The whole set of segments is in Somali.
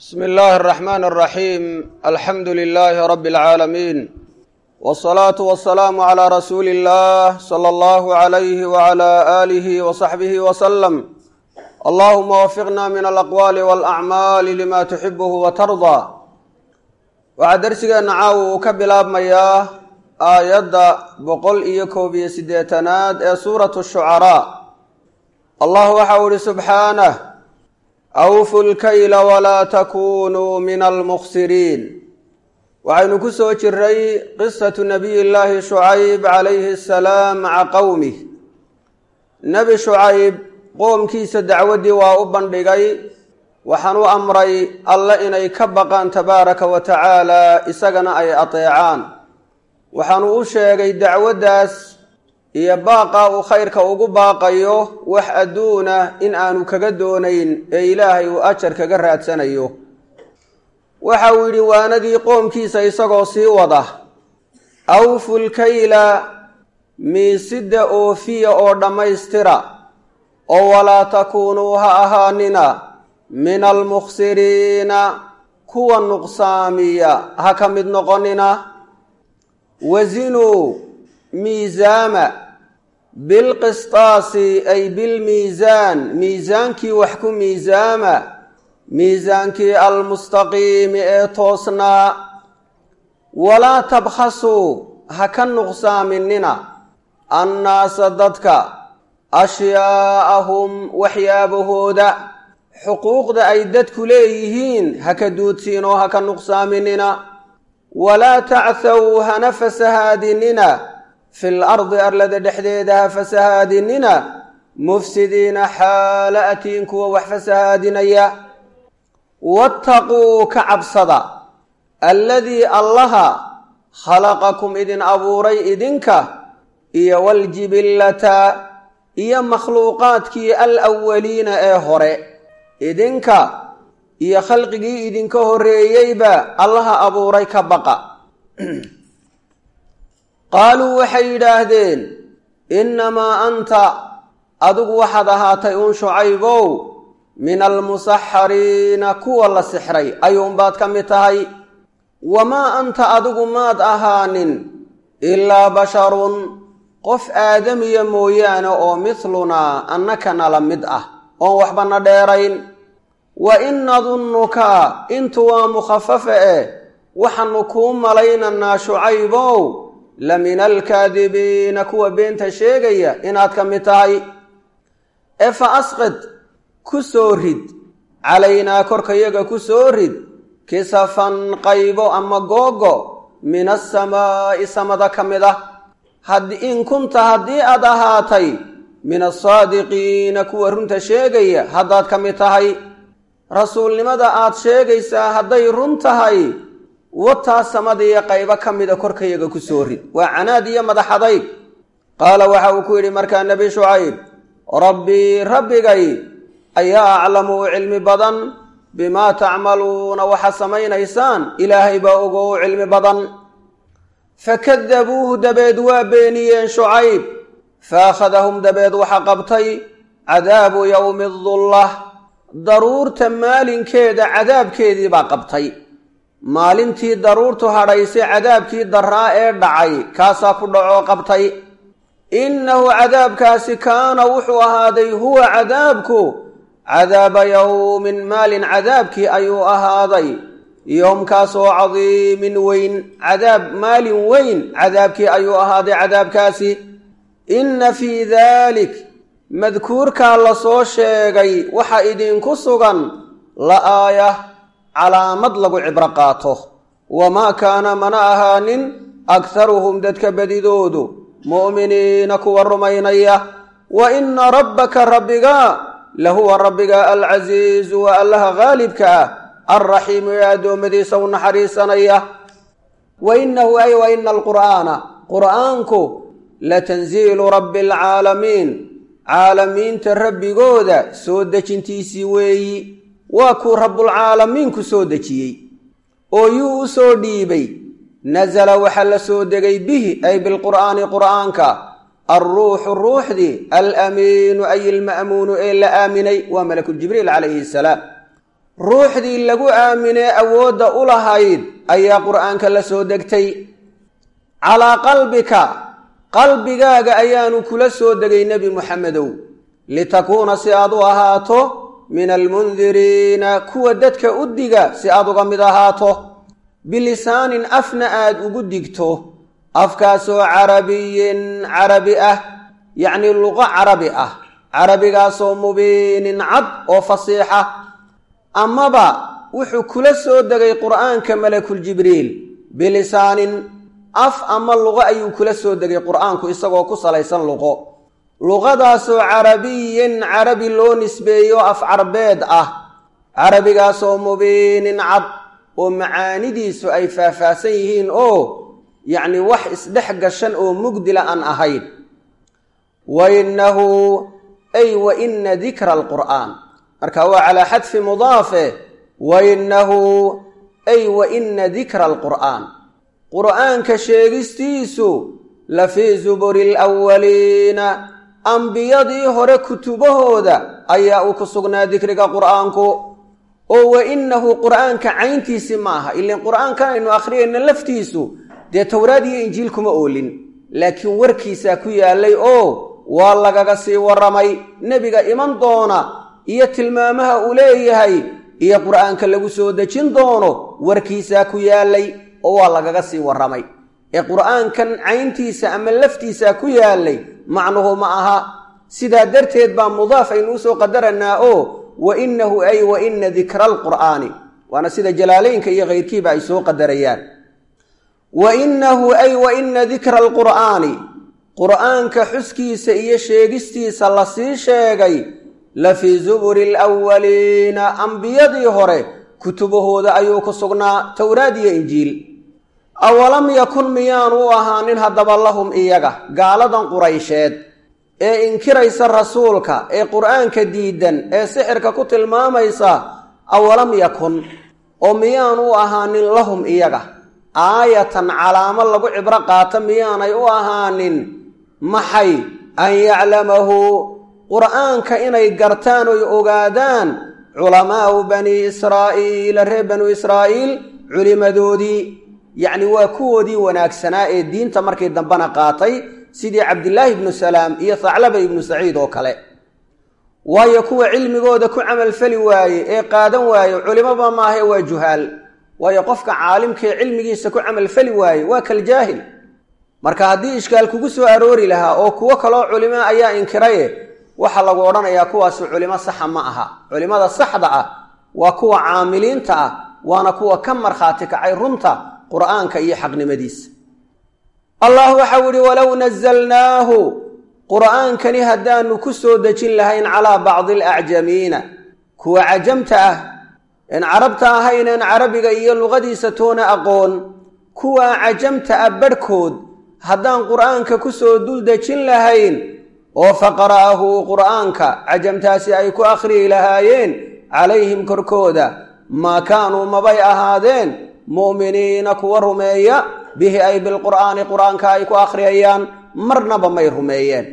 bsmi illaahi araxmaan araxiim alxamdu lilaahi rabbi alcaalamiin wsalaatu wasalaamu calaa rasuuli illah sala allahu alayhi wacala aalihi wasaxbihi wasalam allahuma wafiqna min alaqwaali walacmaali lima tuxibuhu watardaa waxaa darsigeenna caawa uu ka bilaabmayaa aayadda boqol iyo koob iyo siddeetanaad ee suuratu shucaraa allah waxau ihi subxaanah awfu lkayla walaa takunuu min almukhsiriin waxaynu ku soo jiray qisatu nabiy llaahi shucayb calayhi asalaam maca qowmih nebi shucayb qoomkiisa dacwaddii waa u bandhigay waxaan u amray alle inay ka baqaan tabaaraka wa tacaala isagana ay ateecaan waxaanu u sheegay dacwaddaas iyo baaqaa uu khayrka ugu baaqayo wax adduuna in aanu kaga doonayn ee ilaahay uu ajar kaga raadsanayo waxa uu yidhi waanadii qoomkiisa isagoo sii wada awfu lkayla miisida oofiya oo dhammaystira oo walaa takuunuu ha ahaanina min almukhsiriina kuwa nuqsaamiya ha ka mid noqonina wazinuu miisaama bilqistaasi ay bilmiisaan miisaankii wax ku miisaama miisaankii almustaqiimi ee toosnaa walaa tabkhasuu ha ka nuqsaaminina annaasa dadka ashyaa'ahum waxyaabahooda xuquuqda ay dadku leeyihiin ha ka duudsiin oo ha ka nuqsaaminina walaa tacthaw hana fasahaadinina fil ardi arlada dhexdeeda ha fasahaadinina mufsidiina xaala atiin kuwa wax fasahaadinaya wattaquu ka cabsada alladii allaha khalaqakum idin abuuray idinka iyo waljibillata iyo makhluuqaadkii alawaliina ee hore idinka iyo khalqigii idinka horreeyeyba allaha abuuray ka baqa qaaluu waxay yidhaahdeen innamaa anta adigu waxaad ahaatay uun shucaybow min almusaxariina kuwa la sixray ayuunbaad ka mid tahay wamaa anta adigu maad ahaanin ilaa basharun qof aadamiya mooyaane oo midlunaa annakana la mid ah oon waxbana dheerayn wa in nadunnuka intu waa mukhafafa eh waxaanu kuu malaynaynaa shucaybow la min alkaadibiina kuwa beenta sheegaya inaad ka mid tahay ee fa asqid ku soo rid calaynaa korkayaga ku soo rid kisafan qaybo ama googo min asamaa'i samada ka mid ah in kunta haddii aad ahaatay min asaadiqiina kuwa runta sheegaya haddaad ka mid tahay rasuulnimada aad sheegaysaa hadday run tahay wataa samadiiyo qaybo ka mida korkayaga ku soo rid waa canaad iyo madaxadayg qaala waxa uu ku yidhi markaa nebi shucayb rabbii rabbigay ayaa aclamu u cilmi badan bimaa tacmaluuna waxa samaynaysaan ilaahay baa ogo u cilmi badan fakadabuuhu dabeed waa beeniyeen shucayb faakhadahum dabeed waxa qabtay cadaabu yowmi dullah daruurta maalinkeeda cadaabkeedii baa qabtay maalintii daruurtu hadhaysay cadaabkii daraa ee dhacay kaasaa ku dhacoo qabtay innahu cadaabkaasi kaana wuxuu ahaaday huwa cadaabku cadaaba yowmin maalin cadaabkii ayuu ahaaday yoomkaasoo cadiimin weyn cadaab maalin weyn cadaabkii ayuu ahaaday cadaabkaasi inna fii daalik madkuurkaa la soo sheegay waxa idinku sugan la aaya calaamad lagu cibro qaato wamaa kaana mana ahaanin akharuhum dadka badidoodu mu'miniina kuwa rumaynaya wa inna rabbaka rabbiga lahuwa rabbiga alcasiizu waa allaha haalibka ah alraxiimu ee addoommadiisa u naxariisanaya wa innahu ay wa ina alqur'aana qur'aanku latanziilu rabbi alcaalamiin caalamiinta rabbigooda soo dejintiisii weeyi waa kuu rabbulcaalamiinku soo dejiyey oo yuu u soo dhiibay nasala waxa la soo degay bihi ay bilqur'aani qur'aanka alruuxu ruuxdii alamiinu ay ilma'muunu ee la aaminay waa malakuljibriil calayhi salaam ruuxdii lagu aaminee awoodda u lahayd ayaa qur'aanka la soo degtay calaa qalbika qalbigaaga ayaanu kula soo degay nebi muxamedow litakuuna si aad u ahaato min almundiriina kuwa dadka u diga si aad uga mid ahaato bilisaanin afna aad ugu digto afkaasoo carabiyin carabi ah yacnii luqo carabi ah carabigaasoo mubiinin cad oo fasiixa amaba wuxuu kula soo degay qur'aanka malakuljibriil bilisaanin af ama luqo ayuu kula soo degay qur'aanku isagoo ku salaysan luqo luqadaasoo carabiyin carabi loo nisbeeyo af carbeed ah carabigaasoo mubiinin cad oo macaanidiisu ay faahfaahsan yihiin oo yacni wax isdhex gashan oo mugdila aan ahayn wa innahu ay wa ina dikra alqur'aan marka waa calaa xadfi mudaafe wa innahu ay wa ina dikra alqur'aan qur'aanka sheegistiisu la fii zuburi alawaliina ambiyadii hore kutubahooda ayaa uu ku sugnaa dikriga qur'aanku oo wa innahu qur'aanka cayntiisi ma aha ilan qur'aankan aynu akhriyayna laftiisu dee towraad iyo injiil kuma oolin laakiin warkiisaa ku yaallay oo waa lagaga sii warramay nebiga iman doona iyo tilmaamaha uu leeyahay iyo qur'aanka lagu soo dejin doono warkiisaa ku yaallay oo waa lagaga sii warramay ee qur'aankan cayntiisa ama laftiisaa ku yaallay macnuhu ma aha sidaa darteed baa mudaaf aynu usoo qadaranaa oo wa innahu ay wa ina dikra alqur'aani waana sida jalaalaynka iyo kayrkiiba ay soo qadarayaan wa innahu ay wa ina dikra alqur'aani qur'aanka xuskiisa iyo sheegistiisa la sii sheegay la fii zuburi alawaliina ambiyadii hore kutubahooda ayuu ku sugnaa towraad iyo injiil awalam yakun miyaanu u ahaanin haddaba lahum iyaga gaaladan quraysheed ee inkiraysa rasuulka ee qur'aanka diidan ee sixirka ku tilmaamaysa awalam yakun oo miyaanu u ahaanin lahum iyaga aayatan calaamo lagu cibro qaato miyaanay u ahaanin maxay an yaclamahu qur'aanka inay gartaan oy ogaadaan culamaau banii israa'iila reer banuu israa'iil culimadoodii yacni waa kuwoodii wanaagsanaa ee diinta markii dambena qaatay sidii cabdilaahi ibnu salaam iyo thaclaba ibnu saciid oo kale waayo kuwa cilmigooda ku camalfali waaye ee qaadan waaye culimaba maahae waa juhaal waayo qofka caalimkaee cilmigiisa ku camalfali waaye waa kaljaahil marka haddii ishkaal kugu soo aroori lahaa oo kuwo kaloo culimo ayaa inkiraye waxaa lagu odhanayaa kuwaasi culimo saxa ma aha culimada saxda ah waa kuwa caamiliinta ah waana kuwa ka markhaati kacay runta qur'aanka iyo xaqnimadiisa allah waxau ihi walow nazalnaahu qur'aankani haddaanu ku soo dejin lahayn calaa bacdi alacjamiina kuwa cajamta ah een carabta ahayneen carabiga iyo luqadiisa toona aqoon kuwa cajamta ah badhkood haddaan qur'aanka ku soo dul dejin lahayn oo faqara'ahu qur'aanka cajamtaasi ay ku akhriyi lahaayeen calayhim korkooda maa kaanuu mabay ahaadeen mu'miniina kuwa rumeeya bihi ay bilqur'aani qur'aanka ay ku akhriyayaan marnaba may rumeeyeen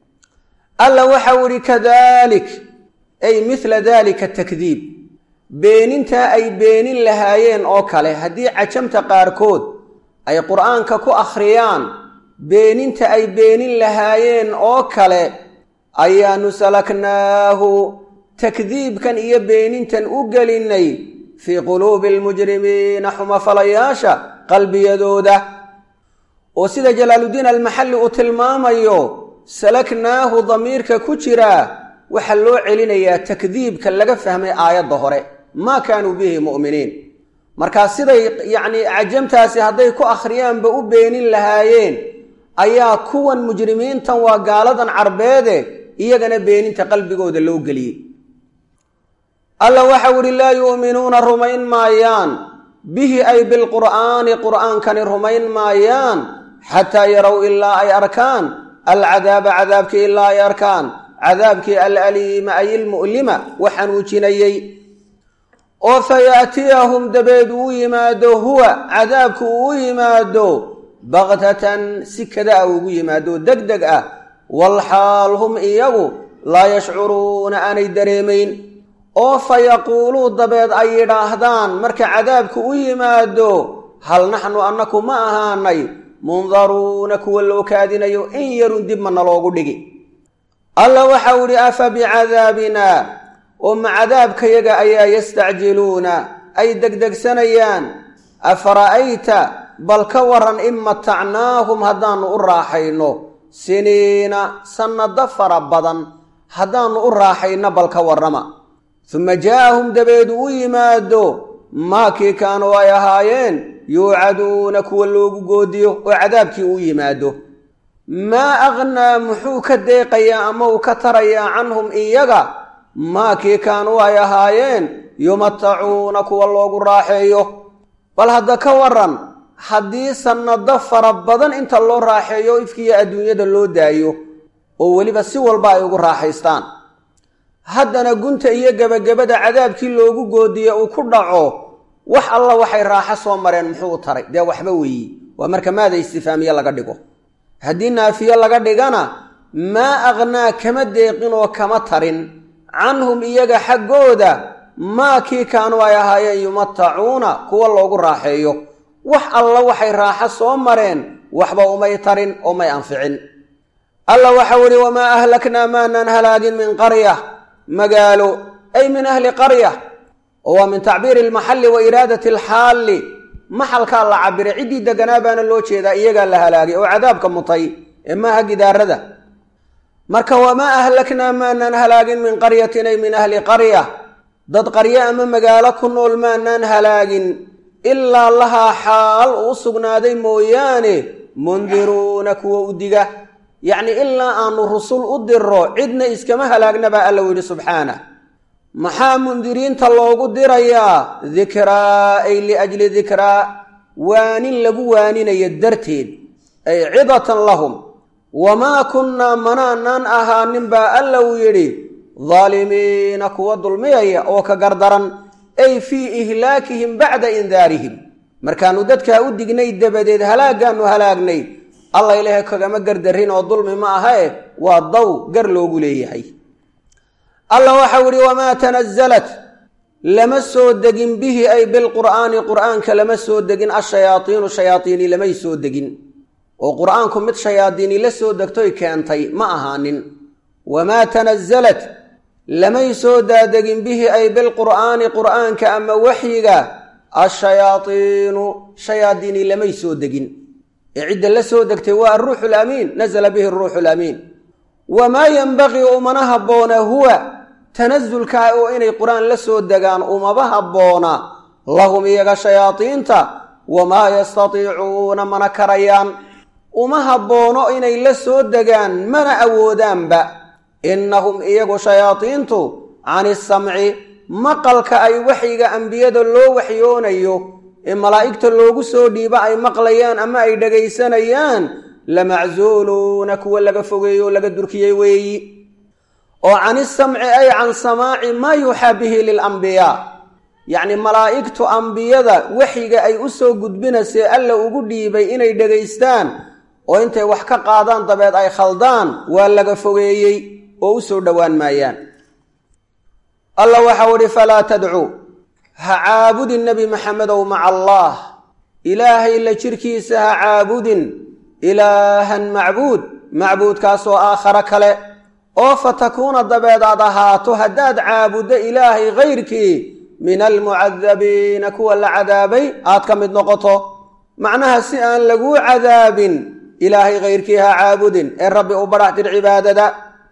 alla waxau idhi kadalik ay mithla dalika takdiib beenintaa ay beenin lahaayeen oo kale haddii cajamta qaarkood ay qur'aanka ku akhriyaan beeninta ay beenin lahaayeen oo kale ayaanu salaknaahu takdiibkan iyo beenintan u gelinnay fii quluubi almujrimiina xumafalayaasha qalbiyadooda oo sida jalaaluddiin almaxalli uu tilmaamayo salaknaahu damiirka ku jiraa waxaa loo celinayaa takdiibka laga fahmay aayadda hore maa kaanuu bihi mu'miniin markaa siday yacnii cajamtaasi hadday ku akhriyaanba u beenin lahaayeen ayaa kuwan mujrimiintan waa gaaladan carbeede iyagana beeninta qalbigooda loo geliyey alla waxau ihi laa yu'minuuna rumayn maayaan bihi ay bilqur'aani qur'aankani rumayn maayaan xataa yarow ilaa ay arkaan alcadaaba cadaabkii ilaa ay arkaan cadaabkii alaliima ay ilmu'lima waxanuujinayey oo fayaatiyahum dabeed uu yimaado huwa cadaabku uu yimaado baktatan si kada a ugu yimaado deg deg ah walxaal hum iyagu laa yashcuruuna aanay dareemayn oo fa yaquuluu dabeed ay yidhaahdaan marka cadaabku u yimaado hal naxnu annaku ma ahaanay mundaruuna kuwa loo kaadinayo in yarun dib ma naloogu dhigi alla waxau idhi afa bicadaabinaa oo ma cadaabkayaga ayaa yastacjiluuna ay degdegsanayaan afara'ayta bal ka waran in matacnaahum haddaannu u raaxayno siniina sannado fara badan haddaannu u raaxayno bal ka warrama suma jaa'ahum dabeedu u yimaado maakii kaanuu ay ahaayeen yuucaduuna kuwa loogu goodiyo oo cadaabkii u yimaado maa aqhnaa muxuu ka deeqayaa ama uu ka tarayaa canhum iyaga maakii kaanuu ay ahaayeen yumatacuuna kuwa loogu raaxeeyo bal hadda ka waran haddii sannado fara badan inta loo raaxeeyo ifkiiyo adduunyada loo daayo oo weliba si walba ay ugu raaxaystaan haddana gunta iyo gebagabada cadaabkii loogu goodiye uu ku dhaco wax alla waxay raaxo soo mareen muxuu u taray dee waxba weeyi waa marka maada istifaamiye laga dhigo haddii naafiye laga dhigana maa aqhnaa kama deeqin oo kama tarin canhum iyaga xaggooda maa kii kaanuu ay ahaayeen yumatacuuna kuwa loogu raaxeeyo wax alla waxay raaxo soo mareen waxba umay tarin oo may anficin alla waxau idhi wamaa ahlaknaa maanaan halaagin min qarya magaalo ay min ahli qarya oo waa min tacbiiri almaxalli wa iraadati alxaalli maxalkaa la cabiray ciddii deganaa baana loo jeedaa iyagaa la halaagay oo cadaabka mutay ee maaha gidaarada marka wamaa ahlaknaa maanaan halaagin min qaryatin ay min ahli qarya dad qaryo ama magaalo ku nool maanaan halaagin ilaa lahaa xaal uu sugnaaday mooyaane mundiruuna kuwa u diga yacni ilaa aanu rusul u diro cidna iskama halaagna baa alla yidhi subxaanah maxaa mundiriinta loogu dirayaa dikraa ay liajli dikraa waanin lagu waaninayo darteed ay cidatan lahum wamaa kunnaa manaanaan ahaanin baa alla uu yidhi daalimiina kuwa dulmiyaya oo ka gardaran ay fii ihlaakihim bacda indaarihim markaannu dadkaa u dignay dabadeed halaagaannu halaagnay alla ilaahay kagama gardarin oo dulmi ma ahae waa daw gar loogu leeyahay alla waxau idhi wamaa tanazalat lama soo degin bihi ay bilqur'aani qur'aanka lama soo degin ashayaaiinu shayaaiini lamay soo degin oo qur'aanku mid shayaadiini la soo degtoy keentay ma ahaanin wamaa tanazalat lamay soo daadegin bihi ay bilqur'aani qur'aanka ama waxyiga ashayaaiinu shayaadiini lamay soo degin ee cidda la soo degtay waa aruuxu lamiin nazla bihi aruuxu lamiin wamaa yenbaqii umana habboona huwa tanasulkaa oo inay qur-aan la soo degaan umaba habboona lahum iyaga shayaadiinta wamaa yastatiicuuna mana karayaan uma habboono inay la soo degaan mana awoodaanba innahum iyagu shayaadiintu cani samci maqalka ay waxyiga ambiyada loo waxyoonayo ee malaa'igta loogu soo dhiibo ay maqlayaan ama ay dhegaysanayaan lamacsuuluuna kuwa laga fogeeyo o laga durkiyey weeyi oo cani samci ay can samaaci maa yuuxaa bihi lilambiyaa yacni malaa'igtu ambiyada waxyiga ay u soo gudbinaysee alla ugu dhiibay inay dhegaystaan oo intay wax ka qaadaan dabeed ay khaldaan waa laga fogeeyey oo u soo dhowaan maayaan alla waxau idhi falaa tadcuu ha caabudin nebi maxamedow maca allaah ilaahay la jirkiisa ha caabudin ilaahan macbuud macbuudkaasoo aakhare kale oo fa takuuna dabeed aad ahaato haddaad caabuddo ilaahay kayrkii min almucadabiina kuwa la cadaabay aad ka mid noqoto macnaha si aan laguu cadaabin ilaahay kayrkii ha caabudin ee rabbi u badhax tir cibaadada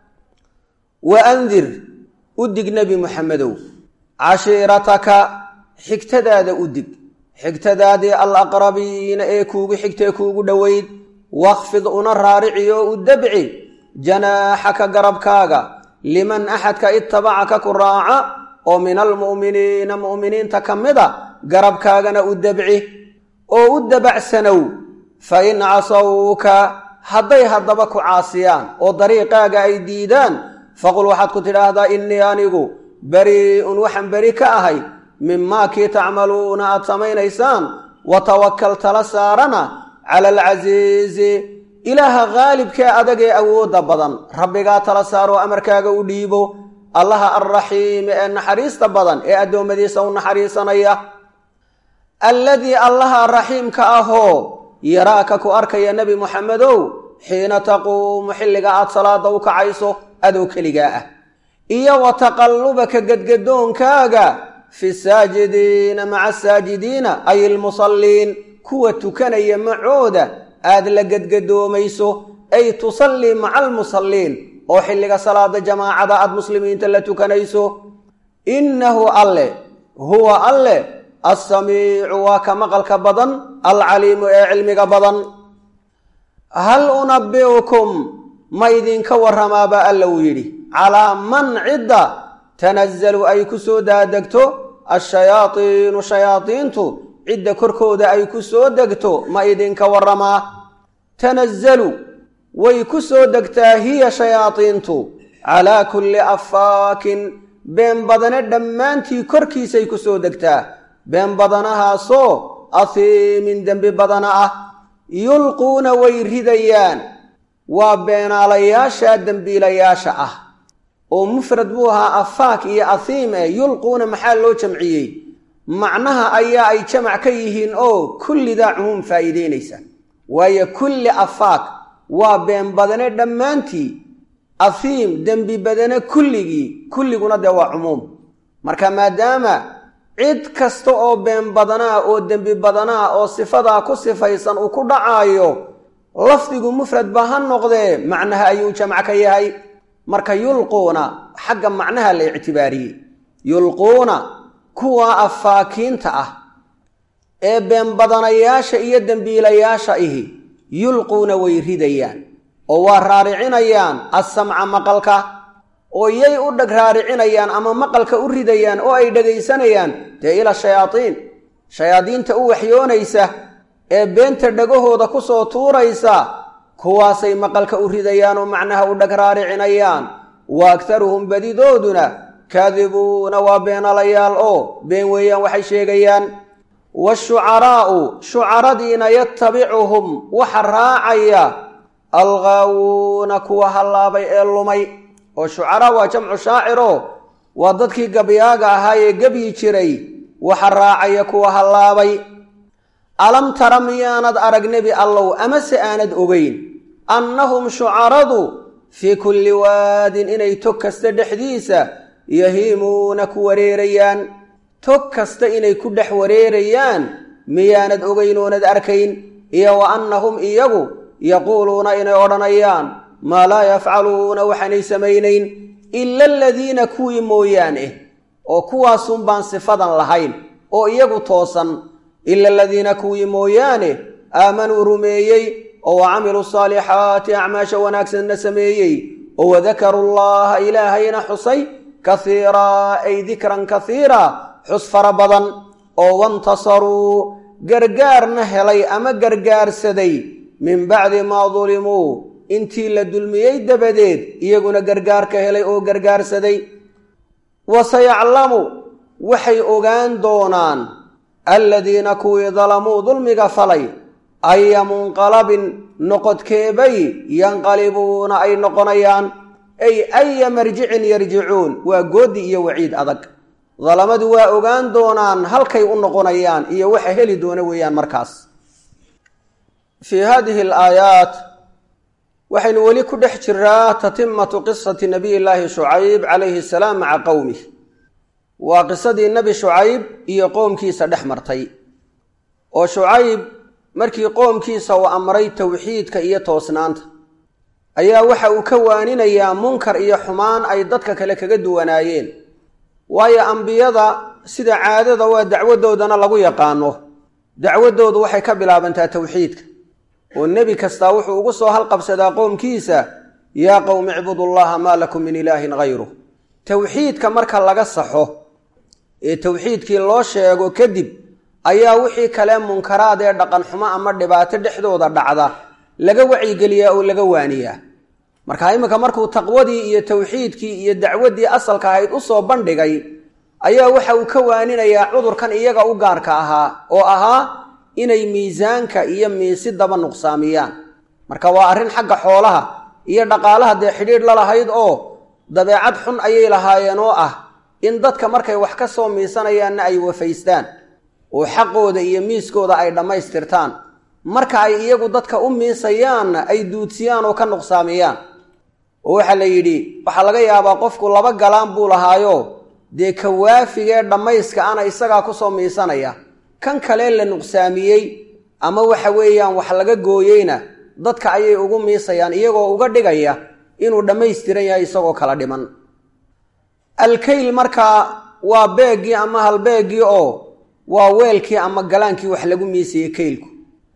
wa andir u dig nebi muxamedow cashiirataka xigtadaada u dig xigtadaadii alaqrabiina ee kuugu xigtee kuugu dhoweyd wakfid una raariciyo u dabci janaaxaka garabkaaga liman axadka ittabacaka ku raaca oo min almu'miniina mu'miniinta ka mida garabkaagana u dabci oo u dabacsanow fa in casawka hadday haddaba ku caasiyaan oo dariiqaaga ay diidaan faqul waxaad ku tidhaahdaa innii anigu barii'un waxaan beri ka ahay mimaa kii tacmaluuna aad samaynaysaan wa tawakkal tala saarana cala alcasiizi ilaaha khaalibkee adag ee awoodda badan rabbigaa tala saaroo amarkaaga u dhiibo allaha alraxiimi ee naxariista badan ee addoommadiisa u naxariisanaya alladii allaha raxiimka ahoo yaraaka ku arkaya nebi muxamedow xiina taquumu xilliga aad salaada u kacayso adoo keligaa ah iyo wa taqallubaka gedgadoonkaaga fi saajidiina maca asaajidiina ay ilmusalliin kuwa tukanaya macooda aad la gedgadoomayso ay tusallii maca almusalliin oo xilliga salaada jamaacada aad muslimiinta la tukanayso innahu alle huwa alle assamiicu waa ka maqalka badan alcaliimu ee cilmiga badan hal unabbi'ukum ma idinka warramaaba alla uu yidhi calaa man cidda tanazalu ay ku soo daadegto ashayaadiinu shayaadiintu cidda korkooda ay ku soo degto ma idinka warramaa tanazalu way ku soo degtaa hiya shayaadiintu calaa kulli affaakin been badane dhammaantii korkiisay ku soo degtaa been badanahaasoo ahiimin dembi badana ah yulquuna way ridayaan waa beenaalayaasha dembiilayaasha ah oo mufrad buu ahaa afaak iyo ahiim e yulquuna maxaa loo jamciyey macnaha ayaa ay jamac ka yihiin oo kullidaa cumuum faa'iideynaysa waayo kulli afaak waa been badane dhammaantii ahiim dembi badane kulligii kulliguna dee waa cumuum marka maadaama cid kasta oo been badanaa oo dembi badanaa oo sifadaa ku sifaysan uu ku dhacaayo lafdigu mufrad ba ha noqdee macnaha ayuu jamc ka yahay marka yulquuna xagga macnaha la ictibaariyey yulquuna kuwa afaakiinta ah ee been badanayaasha iyo dembiilayaasha ihi yulquuna way ridayaan oo waa raaricinayaan assamca maqalka oo yay u dheg raaricinayaan ama maqalka u ridayaan oo ay dhegaysanayaan dee ila shayaadiin shayaadiinta u waxyoonaysa ee beenta dhegahooda ku soo tuuraysa kuwaasay maqalka u ridayaan oo macnaha u dheg raaricinayaan wa agtaruhum badidooduna kaadibuuna waa beenalayaal oo been weeyaan waxay sheegayaan waashucaraa'u shucaradiina yatabicuhum waxa raacaya alghaawuuna kuwa hallaabay ee lumay oo shucaraa waa jamcu shaaciro waa dadkii gabyaaga ahaa ee gebyi jiray waxa raacaya kuwa hallaabay alam tara miyaanad arag nebi allow amase aanad ogeyn annahum shucaradu fii kulli waadin inay tog kasta dhexdiisa yahiimuuna ku wareerayaan tog kasta inay ku dhex wareerayaan miyaanad ogeyn oonad arkayn iyo wa annahum iyagu yaquuluuna inay odhanayaan maa laa yafcaluuna waxaanay samaynayn ila aladiina kuwii mooyaane oo kuwaasun baan sifadan lahayn oo iyagu toosan ila aladiina kuwii mooyaane aamanuu rumeeyey oo wa camiluu saalixaati acmaasha wanaagsanna sameeyey oo wadakaruu llaha ilaahayna xusay kahiiraa ay dikran kahiira xus fara badan oo wantasaruu gargaarna helay ama gargaarsaday min bacdi maa dulimuu intii la dulmiyey dabadeed iyaguna gargaarka helay oo gargaarsaday wa sayaclamu waxay ogaan doonaan aladiina kuwii dalamuu dulmiga falay aya munqalabin noqodkeebay yanqalibuuna ay noqonayaan ay aya marjicin yarjicuun waa goodi iyo waciid adag dalamadu waa ogaan doonaan halkay u noqonayaan iyo waxa heli doona weeyaan markaas fii hadihi alaayaat waxaynu weli ku dhex jiraa tatimatu qisati nabiy llaahi shucayb calayhi salaam maca qowmih waa qisadii nebi shucayb iyo qoomkiisa dhex martay oo shucayb markii qoomkiisa uu amray towxiidka iyo toosnaanta ayaa waxa uu ka waaninayaa munkar iyo xumaan ay dadka kale kaga duwanaayeen waayo ambiyada sida caadada waa dacwadoodana lagu yaqaano dacwadoodu waxay ka bilaabantaa towxiidka oo nebi kastaa wuxuu ugu soo halqabsadaa qoomkiisa yaa qowmi icbudullaha maa lakum min ilaahin hayru towxiidka marka laga saxo ee towxiidkii loo sheego kadib ayaa wixii kale munkaraad ee dhaqan xumo ama dhibaato dhexdooda dhacda laga wacyigeliyaa oo laga waaniyaa marka iminka markuu taqwadii iyo towxiidkii iyo dacwaddii asalka ahayd u soo bandhigay ayaa waxa uu ka waaninayaa cudurkan iyaga u gaarka ahaa oo ahaa inay miisaanka iyo miisidaba nuqsaamiyaan marka waa arrin xagga xoolaha iyo dhaqaalaha dee xidhiidh la lahayd oo dabeecad xun ayay lahaayeen oo ah in dadka markay wax ka soo miisanayaanna ay wafaystaan oo xaqooda iyo miiskooda ay dhammaystirtaan marka ay iyagu dadka u miisayaanna ay duudsiyaan oo ka nuqsaamiyaan oo waxaa la yidhi waxaa laga yaabaa qofku laba galaan buu lahaayo dee ka waafigee dhammayska ana isagaa kusoo miisanaya kan kale la nuqsaamiyey ama waxa weeyaan wax laga gooyeyna dadka ayay ugu miisayaan iyagoo uga dhigaya inuu dhammaystiran yahay isagoo kala dhiman alkayl markaa waa beeggii ama halbeeggii oo waa weelkii ama galaankii wax lagu miisayey kaylku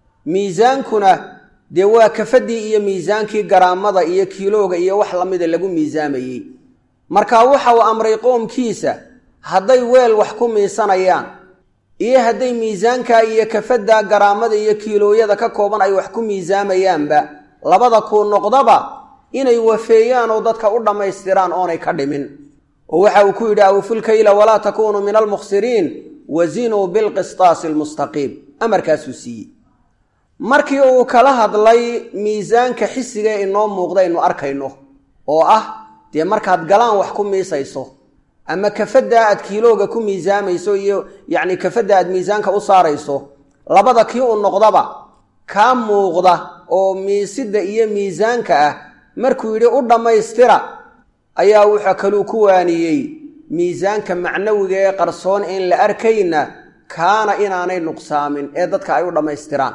miisaankuna dee waa kafadii iyo miisaankii garaamada iyo kiilooga iyo wax lamida lagu miisaamayey marka waxa uu amray qoomkiisa hadday weel wax ku miisanayaan iyo hadday miisaanka iyo kafadda garaamada iyo kiilooyada ka kooban ay wax ku miisaamayaanba labada kuu noqdaba inay wafeeyaan oo dadka u dhammaystiraan oonay ka dhimin oo waxa uu ku yidhi awfulkayla walaa takuunuu min almukhsiriin wazinuu bilqistaasi almustaqiim amarkaasuu siiyey markii uu kala hadlay miisaanka xisiga ee inoo muuqdaynu arkayno oo ah dee markaad galaan wax ku miisayso ama kafadda aad kiilooga ku miisaamayso iyo yacni kafadda aad miisaanka u saarayso labada kii u noqdaba kaa muuqda oo miisidda iyo miisaanka ah markuu yidhi u dhammaystira ayaa wuxuu kaluu ku waaniyey miisaanka macnawiga ee qarsoon in la arkayna kaana inaanay nuqsaamin ee dadka ay u dhammaystiraan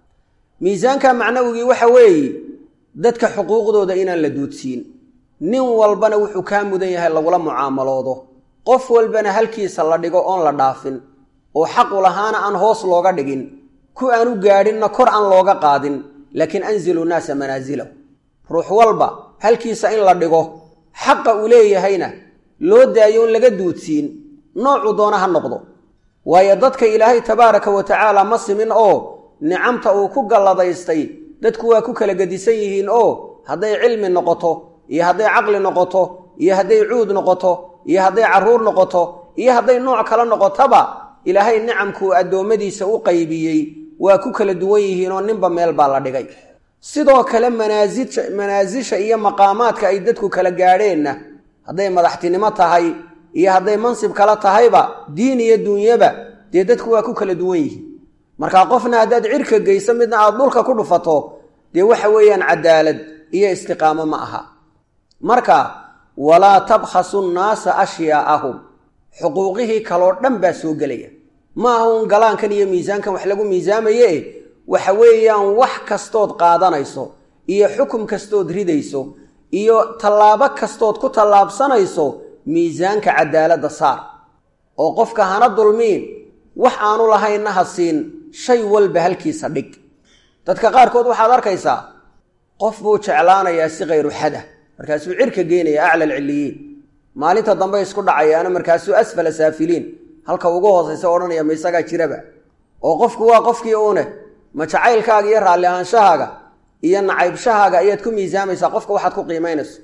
miisaanka macnawigii waxa weeye dadka xuquuqdooda inaan la duudsiin nin walbana wuxuu kaa mudan yahay lagula mucaamaloodo qof walbana halkiisa la dhigo oon la dhaafin oo xaqu lahaana aan hoos looga dhigin ku aan u gaadhinna kor aan looga qaadin laakiin anzilu naasa manaasilahu ruux walba halkiisa in la dhigo xaqa uu leeyahayna loo daayo in laga duudsiin noocuu doona ha noqdo waayo dadka ilaahay tabaaraka wa tacaala ma simin oo nicamta uu ku galladaystay dadku waa ku kala gedisan yihiin oo hadday cilmi noqoto iyo hadday caqli noqoto iyo hadday cuud noqoto iyo hadday carruur noqoto iyo hadday nooc kale noqotaba ilaahay nicamkuu addoommadiisa u qaybiyey waa ku kala duwan yihiin oo ninba meel baa la dhigay sidoo kale manaasija manaasisha iyo maqaamaadka ay dadku kala gaadheenna hadday madaxtinimo tahay iyo hadday mansib kala tahayba diin iyo duunyaba dee dadku waa ku kala duwan yihiin markaa qofna haddaad cirka geyso midna aada dhulka ku dhufato dee waxa weeyaan cadaalad iyo istiqaamo ma aha marka walaa tabkhasu nnaasa ashyaaahum xuquuqihii kaloo dhan baa soo gelaya ma aha uun galaankan iyo miisaankan wax lagu miisaamaye waxa weeyaan wax kastood qaadanayso iyo xukum kastood ridayso iyo tallaabo kastood ku tallaabsanayso miisaanka cadaaladda saar oo qofka hana dulmiin wax aanu lahaynna ha siin shay walba halkiisa dhig dadka qaarkood waxaad arkaysaa qof buu jeclaanayaa si khayru xada markaasuu cirka geynaya acla alcilliyiin maalinta dambe isku dhacayaana markaasuu asfala saafiliin halka ugu hoosaysa odhanaya ma isagaa jiraba oo qofku waa qofkii uune ma jacaylkaaga iyo raalli ahaanshahaaga iyo nacaybshahaaga ayaad ku miisaamaysaa qofka waxaad ku qiimaynayso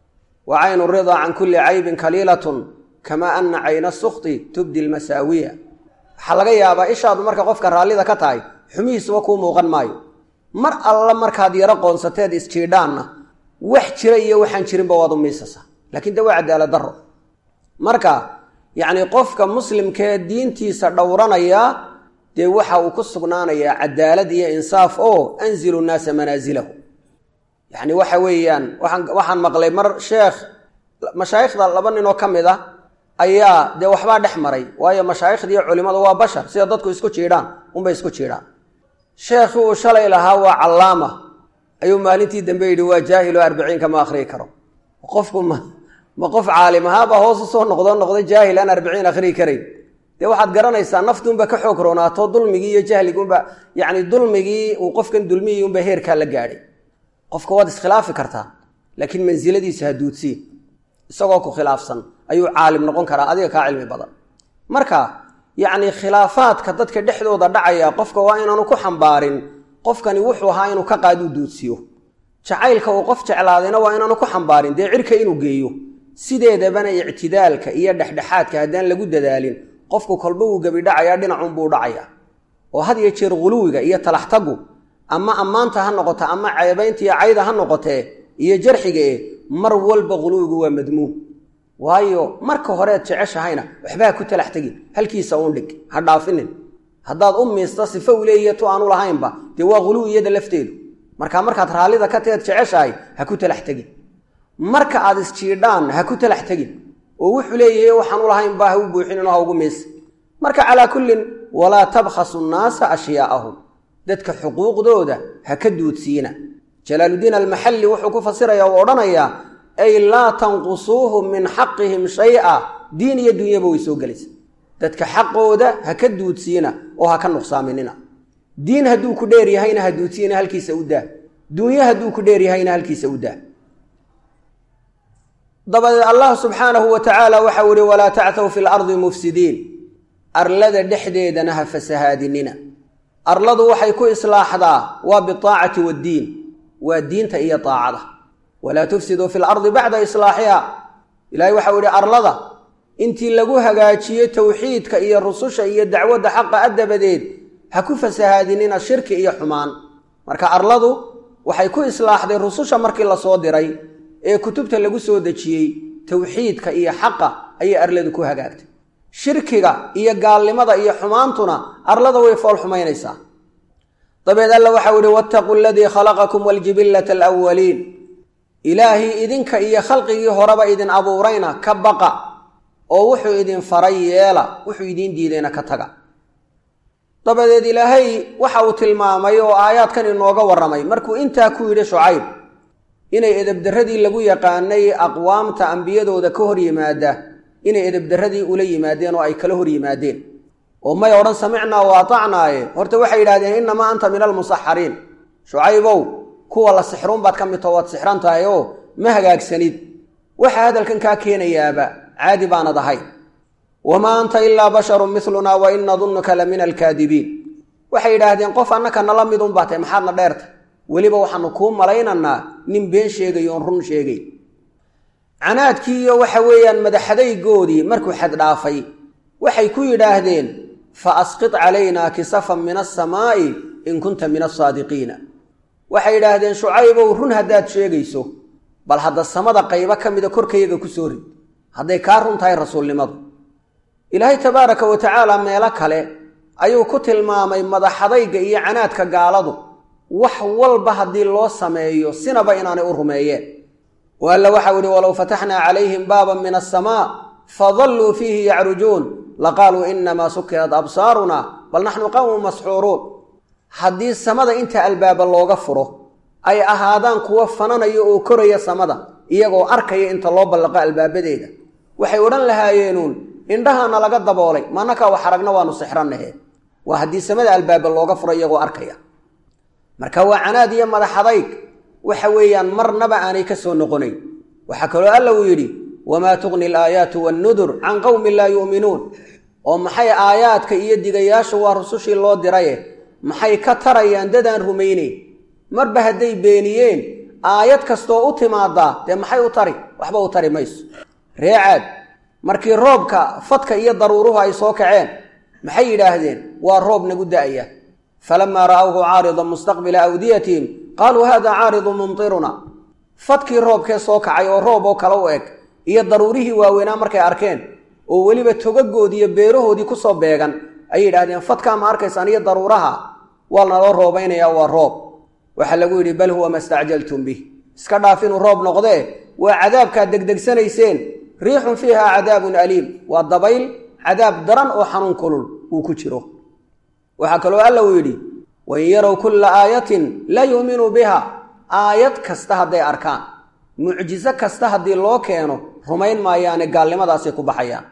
wa caynu ridaa can kulli caybin kaliilatun kamaa anna cayna sukti tubdi lmasaawiya waxaa laga yaabaa ishaadu marka qofka raallida ka tahay xumihiisuba kuu muuqan maayo mar alla markaad yaro qoonsateed isjiidhaanna wax jira iyo waxaan jirinba waad u miisasaa laakiin de waa cadaalad daro marka yacni qofka muslimkee diintiisa dhowranaya dee waxa uu ku sugnaanayaa cadaalad iyo insaaf oo anzilu nnaasa manaazilahu yacni waxa weeyaan waxaan waxaan maqlay mar sheekh mashaayikhda laba ninoo ka mid ah ayaa dee waxbaa dhex maray waayo mashaayikhda iyo culimmadu waa bashar sida dadku isku jiidhaan unbay isku jiidhaan sheekhii uu shalay lahaa waa callaama ayuu maalintii dambe yidhi waa jaahilo arbiciinka ma akhriyi karo qofku ma ma qof caalim ahaabaa hoos usoo noqdoo noqday jaahil aan arbiciin akhriyi karayn dee waxaad garanaysaa naftuunba ka xoog roonaato dulmigii iyo jahligunba yacni dulmigii uu qofkan dulmiyii unba heerkaa la gaadhay qofka waad iskhilaafi kartaa laakiin mansiladiisa ha duudsiin isagoo ku khilaafsan ayuu caalim noqon karaa adiga kaa cilmi badan marka yacni khilaafaadka dadka dhexdooda dhacaya qofka waa inaanu ku xambaarin qofkani wuxuu ahaa inuu ka qaaduu duudsiyo jacaylka uu qof jeclaadayna waa inaanu ku xambaarin dee cirka inuu geeyo sideedabana ictidaalka iyo dhexdhexaadka haddaan lagu dadaalin qofku kolba wuu gebidhacayaa dhinacuunbuu dhacayaa oo had iyo jeer huluwiga iyo talaxtagu ama ammaanta ha noqoto ama ceebaynta iyo cayda ha noqotee iyo jarxiga e mar walba quluwigu waa madmuum waayo marka horeed jeceshahayna waxbaa ku talax tegin halkiisa uun dhig ha dhaafinin haddaad u miista sifo u leeyihiy tu aanu lahaynba dee waa quluwi iyada lafteedu markaa markaad raallida ka teed jeceshahay ha ku talax tegin marka aad isjiidhaan ha ku talax tegin oo wuxuu leeyahay waxaan u lahaynba ha u buuxinin oo ha ugu miisa marka calaa kullin walaa tabkhasu nnaasa ashyaaahum dadka xuquuqdooda ha ka duudsiina jalaaludiin almaxalli wuxuu ku fasiraya oo odhanayaa ay laa tanqusuuhum min xaqihim shay-a diin iyo dunyaba way soo gelaysa dadka xaqooda ha ka duudsiina oo ha ka nuqsaaminina diin hadduu ku dheer yahayna ha duudsiina halkiisa u daa dunyo hadduu ku dheer yahayna halkiisa u daa dabadeed allah subxaanahu wa tacaala waxau ihi walaa tacthaw fi lardi mufsidiin arlada dhexdeedana ha fasahaadinina arladu waxay ku islaaxdaa waa biaacati waddiin waa diinta iyo aacada walaa tufsiduu fi lardi bacda islaaxiha ilahay waxau ihi arlada intii lagu hagaajiyo towxiidka iyo rususha iyo dacwadda xaqa a dabadeed ha ku fasahaadinina shirki iyo xumaan marka arladu waxay ku islaaxday rususha markii lasoo diray ee kutubta lagu soo dejiyey towxiidka iyo xaqa ayay arladu ku hagaagtay shirkiga iyo gaalnimada iyo xumaantuna arlada way fool xumaynaysaa dabeed alla waxau ihi wattaquu aladii khalaqakum waljibillata alawaliin ilaahii idinka iyo khalqigii horeba idin abuurayna ka baqa oo wuxuu idin faray yeela wuxuu idiin diidayna ka taga dabadeed ilaahay waxa uu tilmaamay oo aayaadkan inooga warramay markuu intaa ku yidhi shucayb inay edebdarradii lagu yaqaanay aqwaamta ambiyadooda ka hor yimaada inay edebdarradii ula yimaadeen oo ay kala hor yimaadeen oo may odhan samicnaa wa atacnaaye horta waxay yidhahdeen innamaa anta min almusaxariin shucaybow kuwa la sixruun baad ka mid tao waad sixran tahay oo ma hagaagsanid waxaa hadalkan kaa keenayaaba caadi baanad ahay wamaa anta ilaa basharun milunaa wa in nadunnuka la min alkaadibiin waxay yidhaahdeen qof annaka nala mid un baa tahy maxaadna dheerta weliba waxaanu kuu malaynaynaa nin been sheegay oon run sheegay canaadkii iyo waxa weeyaan madaxadaygoodii markuu xad dhaafay waxay ku yidhaahdeen fa asqid calaynaa kisafan min asamaa'i in kunta min asaadiqiina waxay yidhaahdeen shucaybow run haddaad sheegayso bal hadda samada qaybo ka mida korkayaga ku soo rid hadday kaa run tahay rasuulnimadu ilaahay tabaaraka wa tacaala meelo kale ayuu ku tilmaamay madaxadayga iyo canaadka gaaladu wax walba haddii loo sameeyo sinaba inaanay u rumeeyeen o alla waxau ihi walow fataxnaa calayhim baaban min asamaa fadalluu fiihi yacrujuun laqaaluu inamaa sukirat absaaruna bal naxnu qawmun masxuuruun haddii samada inta albaaba looga furo ay ahaadaan kuwo fananaya oo koraya samada iyagoo arkaya inta loo ballaqo albaabadeeda waxay odhan lahaayeenuun indhahaana laga daboolay maanakaa wax aragna waanu sixrannahe waa haddii samada albaaba looga furo iyagoo arkaya marka waa canaad iyo madaxadayg waxa weeyaan marnaba aanay ka soo noqonayn waxaa kaloo alla uu yidhi wamaa tuqni alaayaatu wannudur can qowmin laa yu'minuun oo maxay aayaadka iyo digayaashu waa rusushii loo diraye maxay ka tarayaan dadaan rumayneyn marba hadday beeniyeen aayad kastoo u timaadaa dee maxay u tari waxba u tari mayso reecaad markii roobka fadka iyo daruuruhu ay soo kaceen maxay yidhaahdeen waa roob nagu da'aya falamaa ra'awhu caaridan mustaqbila awdiyatihim qaaluu hada caaridu mumtiruna fadkii roobkee soo kacay oo roob oo kale u eg iyo daruurihii waaweynaa markay arkeen oo weliba togagoodii iyo beerahoodii kusoo beegan ayay yidhahdeen fadkaa ma arkaysaan iyo daruuraha waa naloo roobaynaya waa roob waxaa lagu yidhi bal huwa ma stacjaltum bih iska dhaaf inuu roob noqdee waa cadaabkaad degdegsanayseen riixun fiiha cadaabun aliim waa dabayl cadaab daran oo xanuun kulul uu ku jiro waxaa kaloo alla uu yidhi wain yarow kulla aayatin laa yu'minuu biha aayad kasta hadday arkaan mucjiso kasta haddii loo keeno rumayn maayaane gaalnimadaasay ku baxayaan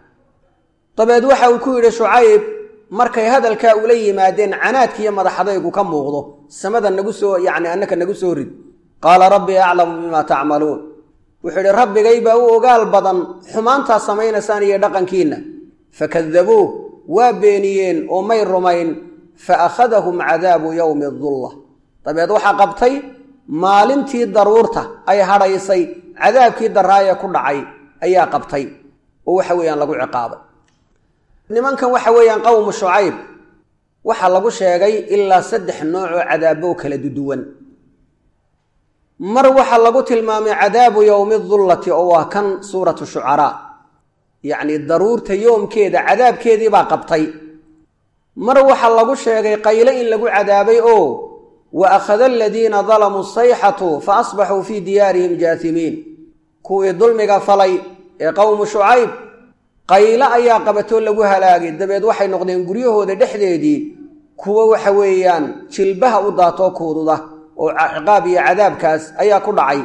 dabeed waxa uu ku yidhi shucayb markay hadalkaa ula yimaadeen canaadkiiyo madaxadaygu ka muuqdo samada nagu soo yacni annaka nagu soo rid qaala rabbii aclamu bimaa tacmaluun wuxuu yidhi rabbigay baa u ogaal badan xumaantaa samaynaysaan iyo dhaqankiinna fakadabuuh waa beeniyeen oo may rumayn fa akhadahum cadaabu yowmi dulla dabeed waxaa qabtay maalintii daruurta ay hadhaysay cadaabkii daraaye ku dhacay ayaa qabtay oo waxa weeyaan lagu ciqaabay nimankan waxa weeyaan qowmu shucayb waxaa lagu sheegay ilaa saddex nooc oo cadaabo kala duduwan mar waxaa lagu tilmaamay cadaabu yowmi dullati oo waa kan suuratu shucaraa yacnii daruurta yoomkeeda cadaabkeedii baa qabtay mar waxaa lagu sheegay qayle in lagu cadaabay oo wa akhada aladiina dalamuu sayxatu fa asbaxuu fii diyaarihim jaasimiin kuwii dulmiga falay ee qowmu shucayb qayle ayaa qabatoo lagu halaagay dabeed waxay noqdeen guryahooda dhexdeedii kuwo waxa weeyaan jilbaha u daatoo kuududa oo ciqaab iyo cadaabkaas ayaa ku dhacay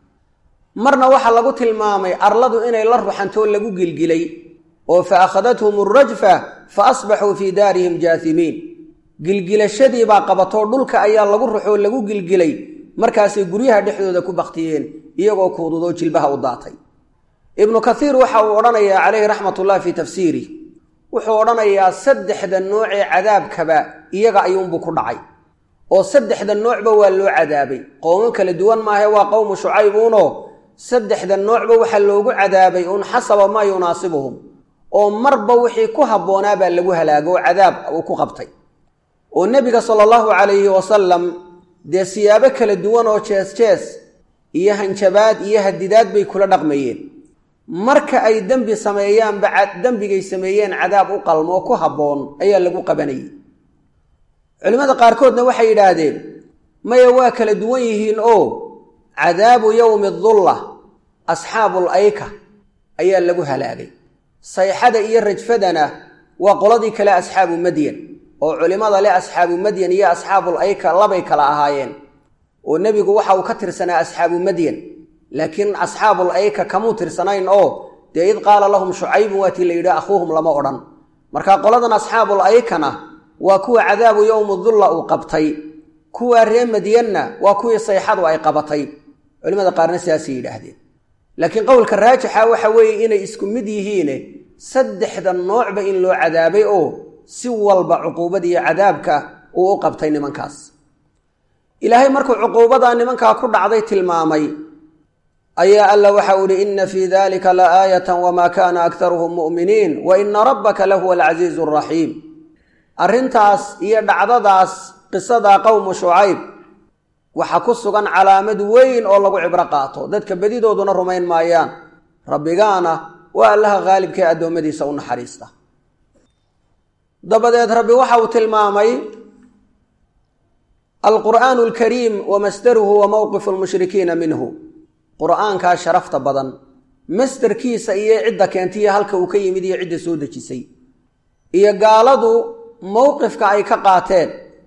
marna waxaa lagu tilmaamay arladu inay la ruxantoo lagu gilgilay oo fa akhadathum alrajfa fa asbaxuu fii daarihim jaasimiin gilgilashadii baa qabatoo dhulka ayaa lagu ruxoo lagu gilgilay markaasay guryaha dhexdooda ku baktiyeen iyagoo kuududoo jilbaha u daatay ibnu kaiir waxa uu odhanayaa calayhi raxmatullahi fii tafsiirih wuxuu odhanayaa saddexda noocee cadaabkaba iyaga ayuunbuu ku dhacay oo saddexda noocba waa loo cadaabay qowmo kala duwan maahe waa qowmu shucayb uunoo saddexda noocba waxaa loogu cadaabay un xasaba maa yunaasibuhum oo marba wixii ku habboonaa baa lagu halaago oo cadaab uu ku qabtay oo nebiga sala allahu calayhi wasalam dee siyaabo kala duwan oo jees jees iyo hanjabaad iyo hadidaad bay kula dhaqmayeen marka ay dembi sameeyaanba dembigay sameeyeen cadaab u qalmo oo ku habboon ayaa lagu qabanayay culimmada qaarkoodna waxay yidhaahdeen maya waa kala duwan yihiin oo cadaabu yowmi dulla asxaabul ayka ayaa lagu halaagay sayxada iyo rajfadana waa qoladii kale asxaabu madyan oo culimmada leh asxaabu madyan iyo asxaabul ayka labay kala ahaayeen oo nebigu waxa uu ka tirsanaa asxaabu madyan laakiin asxaabul ayka kamuu tirsanayn oo dee id qaala lahum shucaybun waatii la yidhi akhuuhum lama odhan marka qoladan asxaabul aykana waa kuwa cadaabu yowmu dulla uu qabtay kuwa ree madyanna waa kuwii sayxadu ay qabatay culimada qaarna sidaasay yidhaahdeen laakiin qowlka raajixa waxa weeye inay isku mid yihiine saddexda noocba in loo cadaabay oo si walba cuquubada iyo cadaabka uu u qabtay nimankaas ilaahay markuu cuquubadaa nimankaa ku dhacday tilmaamay ayaa alla waxa u ihi ina fii dalika la aayatan wamaa kaana aktaruhum mu'miniin wa ina rabbaka lahuwa alcasiizu araxiim arrintaas iyo dhacdadaas qisada qowmu shucayb waxaa ku sugan calaamad weyn oo lagu cibro qaato dadka bedidooduna rumayn maayaan rabbigaana waa allaha khaalibkae addoommadiisa u naxariista dabadeed rabbi waxa uu tilmaamay alqur'aanu alkariim wa masdaruhu wa mowqifu lmushrikiina minhu qur'aankaa sharafta badan masderkiisa iyo cidda keentiya halka uu ka yimid iyo cidda soo dejisay iyo gaaladu mowqifka ay ka qaateen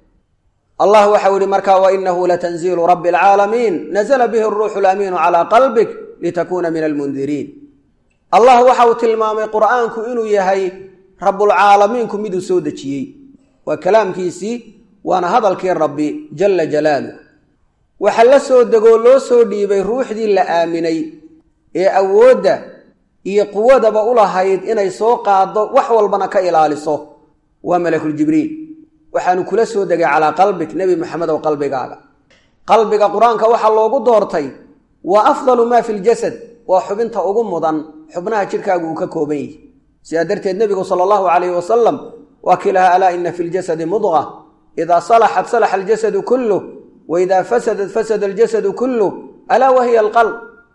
allah waxau ihi markaa wainahu latanziilu rabbi alcaalamiin nazla bihi aruuxu lamiinu calaa qalbik litakuuna min almundiriin allah waxa uu tilmaamay qur'aanku inuu yahay rabbulcaalamiinku miduu soo dejiyey waa kalaamkiisii waana hadalkii rabbi jala jalaaluh waxa la soo degoo loo soo dhiibay ruuxdii la aaminay ee awoodda iyo quwadaba u lahayd inay soo qaaddo wax walbana ka ilaaliso waa malakuljibriil waxaanu kula soo degay calaa qalbik nebi maxamedow qalbigaaga qalbiga qur-aanka waxaa loogu doortay waa afdalu maa fi ljasad waa xubinta ugu mudan xubnaha jidhkaagu uu ka kooban yihi sidaa darteed nebigu sala allahu calayhi wasalam waa kii lahaa alaa ina fi ljasadi mudqa idaa salaxat salaxa aljasadu kulluh wa idaa fasadat fasada aljasadu kulluh alaa wahiya alqalb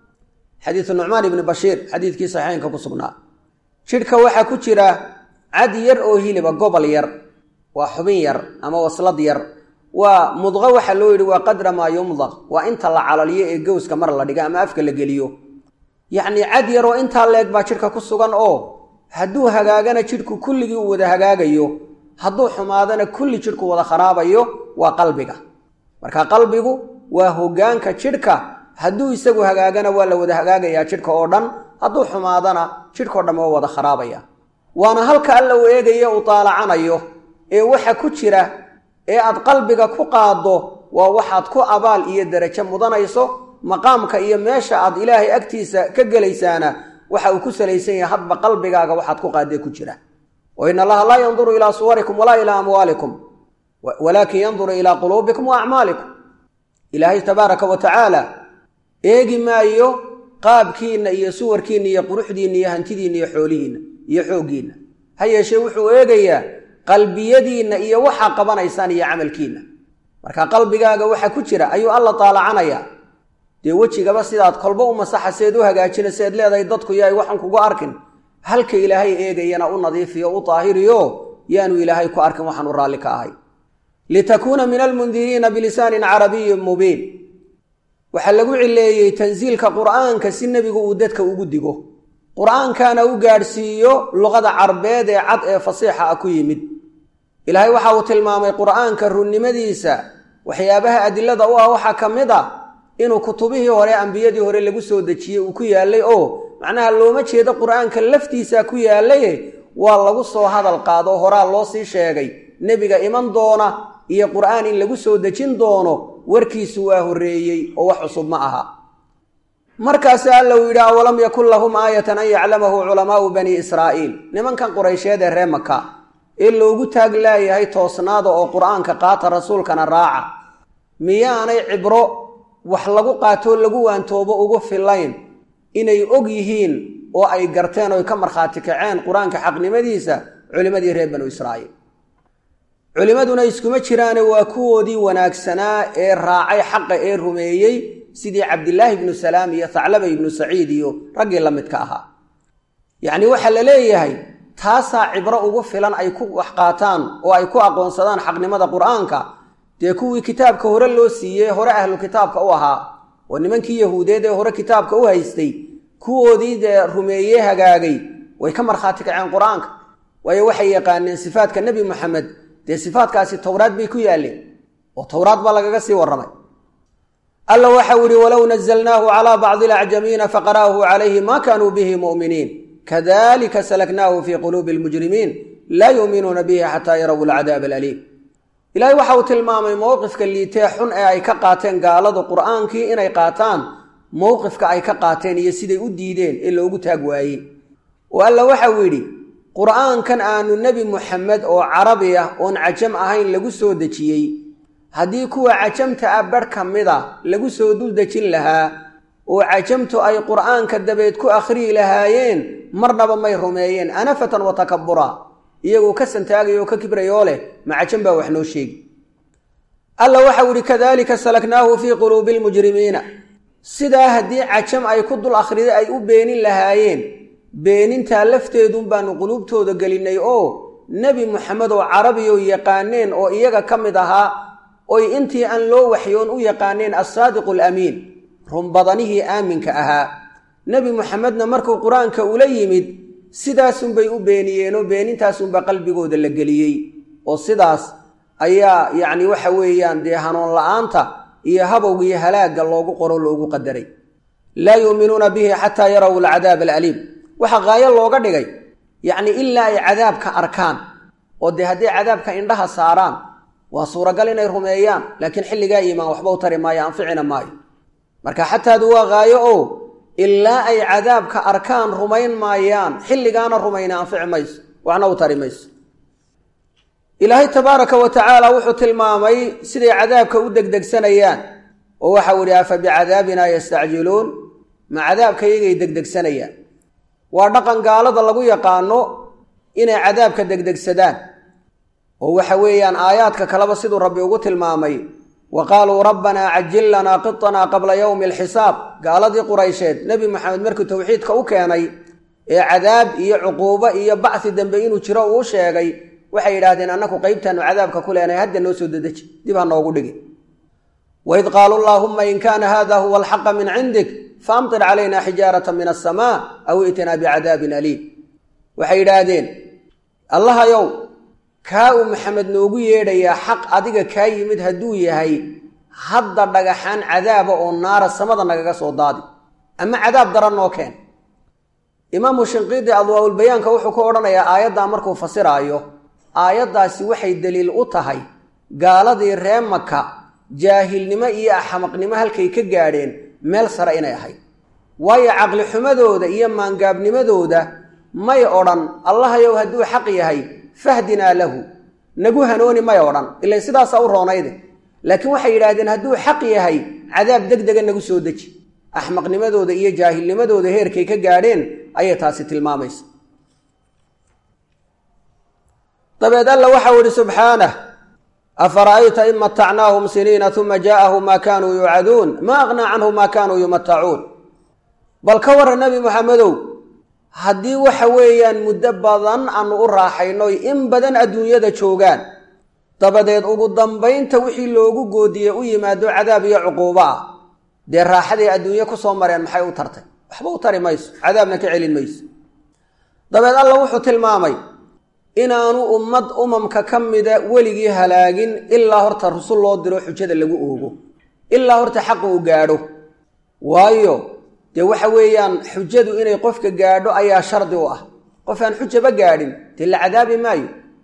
xadiidu nucmaan ibni bashiir xadiidkii saxiixeynka ku sugnaa jidhka waxaa ku jira cad yar oo hiliba gobol yar waa xubin yar ama waslad yar waa mudqo waxaa loo yidhi waa qadra maa yumdaq waa inta la calaliyo ee gowska mar la dhiga ama afka la geliyo yacnii cad yar oo intaa leeg baa jidhka ku sugan oo hadduu hagaagana jidhku kulligii uu wada hagaagayo hadduu xumaadana kulli jidhku wada kharaabayo waa qalbiga marka qalbigu waa hogaanka jidhka hadduu isagu hagaagana waa la wada hagaagayaa jidhka oo dhan hadduu xumaadana jidhkao dhan waa wada kharaabaya waana halka alla uu eegayo uu taalacanayo ee waxa ku jira ee aad qalbiga ku qaaddo waa waxaad ku abaal iyo derajo mudanayso maqaamka iyo meesha aad ilaahay agtiisa ka gelaysaana waxa uu ku salaysan yahay hadba qalbigaaga waxaad ku qaadee ku jira wa in allaha laa yanduru ilaa suwarikum walaa ilaa amwaalikum walaakin yanduru ilaa quluubikum wa acmaalikum ilaahay tabaaraka wa tacaala eegi maayo qaabkiinna iyo suwarkiinna iyo quruxdiinna iyo hantidiinna iyo xoolihiinna iyo xooggiinna ha yeeshee wuxuu eegayaa qalbiyadiinna iyo waxaa qabanaysaan iyo camalkiinna marka qalbigaaga waxa ku jira ayuu alla taalacanayaa dee wejigaba sidaad kolba u masaxaseed u hagaajinaseed leedahay dadku yaay waxaan kugu arkin halka ilaahay eegayana u nadiifiyo u daahiriyo yaanu ilaahay ku arkin waxaanu raalli ka ahay litakuuna min almundiriina bilisaanin carabiyin mubiin waxaa lagu cileeyey tansiilka qur'aanka si nebigu uu dadka ugu digo qur'aankana u gaadhsiiyo luqada carbeed ee cad ee fasiixa ah ku yimid ilaahay waxa uu tilmaamay qur'aanka runnimadiisa waxyaabaha adilada u ah waxaa ka mid a inuu kutubihii hore ambiyadii hore lagu soo dejiyey uu ku yaalay oo macnaha looma jeedo qur'aanka laftiisa ku yaalaye waa lagu soo hadal qaado horaa loo sii sheegay nebiga iman doona iyo qur'aan in lagu soo dejin doono warkiisu waa horreeyey oo wax cusub ma aha markaas alla uu yidhi awalam yakun lahum aayatan an yaclamahu culamaau bani israa'iil nimankan quraysheed ee ree maka ee loogu taag laayahay toosnaada oo qur'aanka qaata rasuulkana raaca miyaanay cibro wax lagu qaatoo lagu waantoobo ugu filayn inay og yihiin oo ay garteen oy ka markhaati kaceen qur-aanka xaqnimadiisa culimmadii reer banu israa'iil culimmaduna iskuma jiraane waa kuwoodii wanaagsanaa ee raacay xaqa ee rumeeyey sidii cabdilaahi ibnu salaam iyo thaclaba ibnu saciid iyo raggii la midka ahaa yacni waxaa la leeyahay taasaa cibro ugu filan ay ku wax qaataan oo ay ku aqoonsadaan xaqnimada qur-aanka dee kuwii kitaabka hore loo siiyey hore ahlu kitaabka u ahaa oo nimankii yahuudeed ee hore kitaabka u haystay kuwoodii dee rumeeye hagaagay way ka markhaati kaceen qur-aanka waayo waxay yaqaaneen sifaadka nebi moxamed dee sifaadkaasi towraad bay ku yaalleen oo towraad baa lagaga sii warramay alla waxau yihi walow nazalnaahu calaa bacdi alacjamiina faqara'ahu calayhi ma kaanuu bihi mu'miniin kadalika salaknaahu fii quluubi almujrimiin laa yuuminuuna bihi xataa yaraw alcadaab alaliim ilaahay waxa uu tilmaamay mowqifka liitee xun ee ay ka qaateen gaaladu qur'aankii inay qaataan mowqifka ay ka qaateen iyo siday u diideen ee loogu taag waayey oo alla waxau yidhi qur'aankan aanu nebi muxamed oo carabi ah oon cajam ahayn lagu soo dejiyey haddii kuwa cajamta ah barh ka mida lagu soo dul dejin lahaa oo cajamtu ay qur'aanka dabeed ku akhriyi lahaayeen marnaba may rumeeyeen anafatan wa takabura iyagoo ka santaagaya oo ka kibrayoo leh ma cajam baa wax noo sheegi alla waxau ihi kadalika salaknaahu fii quluubi lmujrimiina sidaa haddii cajam ay ku dul akhriday ay u beenin lahaayeen beenintaa lafteedun baanu quluubtooda gelinay oo nebi moxamed oo carabiyo yaqaaneen oo iyaga ka mid ahaa oy intii aan loo waxyoon u yaqaaneen assaadiqu alamiin runbadanihii aaminka ahaa nebi moxamedna markuu qur-aanka ula yimid sidaasunbay u beeniyeenoo beenintaasunba qalbigooda la geliyey oo sidaas ayaa yacni waxa weeyaan dee hanuun la-aanta iyo habowga iyo halaagga loogu qoro loogu qadaray laa yuuminuuna bihi xataa yaraw alcadaab alaliim waxaa qaayo looga dhigay yacni ilaa ay cadaabka arkaan oo dee hadday cadaabka indhaha saaraan waa suuragal inay rumeeyaan laakiin xilligaa iimaan waxba u tari maayo anficina maayo marka xataadu waa qaayo oo ilaa ay cadaabka arkaan rumayn maayaan xilligaana rumayna anfici mayso waxna u tari mayso ilaahay tabaaraka wa tacaala wuxuu tilmaamay siday cadaabka u degdegsanayaan oo waxau idhi afa bicadaabina yastacjiluun ma cadaabka iyagay degdegsanayaan waa dhaqan gaalada lagu yaqaano inay cadaabka degdegsadaan oo waxa weeyaan aayaadka kaleba siduu rabbi ugu tilmaamay wa qaaluu rabbanaa cajil lanaa qitanaa qabla yowmi alxisaab gaaladii quraysheed nebi maxamed markuu towxiidka u keenay ee cadaab iyo cuquubo iyo bacsi dambe inuu jiro uu sheegay waxay yidhaahdeen annaku qeybtaanu cadaabka ku leenahay hadda noo soo dedeji dib ha noogu dhigi waid qaaluu allaahumma in kaana hada huwa alxaqa min cindik faamtir calayna xijaarata min asamaa aw itinaa bicadaabin aliim waxay yidhaahdeen allahayow kaa uu maxamed noogu yeedhayaa xaq adiga kaa yimid hadduu yahay hadda dhagaxaan cadaaba oo naara samada nagaga soo daadi ama cadaab daran noo keen imaamu shinqiidi adwaaulbayaanka wuxuu ku odhanayaa aayaddaa markuu fasiraayo aayaddaasi waxay daliil u tahay gaaladii ree maka jaahilnimo iyo axmaqnimo halkay ka gaadheen meel sare inay ahayd waayo caqli xumadooda iyo maangaabnimadooda may odhan allahayow hadduu xaq yahay fahdinaa lahu nagu hanooni may odhan ilan sidaasaa u roonayde laakiin waxay yidhaahdeen hadduu xaq yahay cadaab deg dega nagu soo deji axmaqnimadooda iyo jaahilnimadooda heerkay ka gaadheen ayay taasi tilmaamaysa dabeed alla waxau idhi subxaanah afara'ayta in matacnaahum siniina uma jaa'ahum maa kaanuu yuucaduun ma aqnaa canhum maa kaanuu yumatacuun bal ka warran nebi moxamedow haddii waxa weeyaan muddo badan aanu u raaxaynoy in badan adduunyada joogaan dabadeed ugu dambaynta wixii loogu goodiyey u yimaado cadaab iyo cuquubo ah dee raaxaday adduunye ku soo mareen maxay u tartay waxba u tari mayso cadaabna ka celin mayso dabeed alla wuxuu tilmaamay inaanu ummad umamka ka mida weligii halaagin ilaa horta rusul loo diro xujada lagu oogo ilaa horta xaqu uu gaadho waayo dee waxa weeyaan xujadu inay qofka gaadho ayaa shardi u ah qof aan xujaba gaadhin dee la cadaabi maayo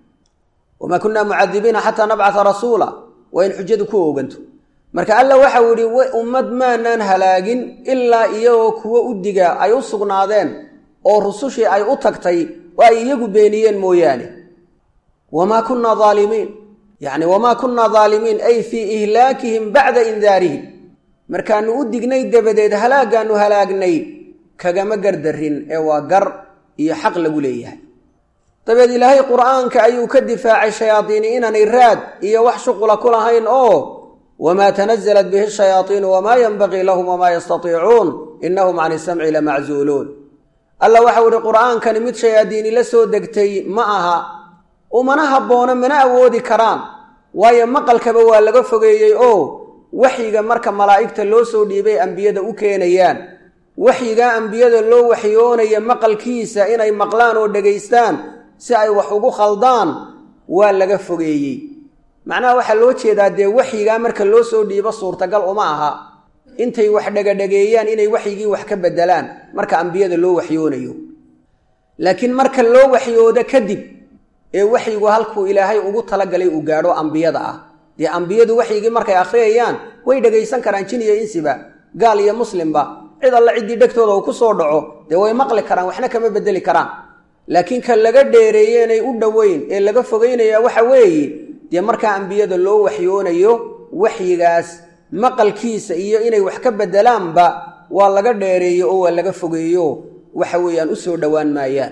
wamaa kunaa mucadibiina xataa nabcata rasuula waa in xujadu ku ooganto marka alla waxau yihi ummad maanaan halaagin ilaa iyagoo kuwo u diga ay u sugnaadeen oo rusushii ay u tagtay oo ay iyagu beeniyeen mooyaane wamaa kunaa aalimiin yacni wamaa kunaa dhaalimiin ay fii ihlaakihim bacda indaarihim markaanu u dignay dabadeed halaagaanu halaagnay kagama gardarin ee waa gar iyo xaq lagu leeyahay dabeed ilaahay qur'aanka ayuu ka difaacay shayaadiini inaanay raad iyo wax shuqula ku lahayn oo wamaa tanazalat bihi shayaaiinu wamaa yanbagii lahum wamaa yastatiicuun inahum can isamci lamaczuuluun alla waxau ihi qur'aankani mid shayaadiini la soo degtay ma aha umana habboona mana awoodi karaan waayo maqalkaba waa laga fogeeyey oo waxyiga marka malaa'igta loo soo dhiibay ambiyada u keenayaan waxyigaa ambiyada loo waxyoonaya maqalkiisa inay maqlaan oo dhegaystaan si ay wax ugu khaldaan waa laga fogeeyey macnaha waxaa loo jeedaa dee waxyigaa marka loo soo dhiibo suurtagal uma aha intay wax dhegadhegeeyaan inay waxyigii wax ka bedelaan marka ambiyada loo waxyoonayo laakiin marka loo waxyoodo kadib ee waxyigu halkuu ilaahay ugu talagalay uu gaadho ambiyada ah dee ambiyadu waxyigii markay akhriyayaan way dhegaysan karaan jin iyo insiba gaal iyo muslimba cid alla ciddii dhegtooda uu ku soo dhaco dee way maqli karaan waxna kama bedeli karaan laakiin ka laga dheereeye inay u dhoweyn ee laga fogeynaya waxa weeye dee markaa ambiyada loo waxyoonayo waxyigaas maqalkiisa iyo inay wax ka bedelaanba waa laga dheereeyo oo waa laga fogeeyo waxa weeyaan u soo dhowaan maayaan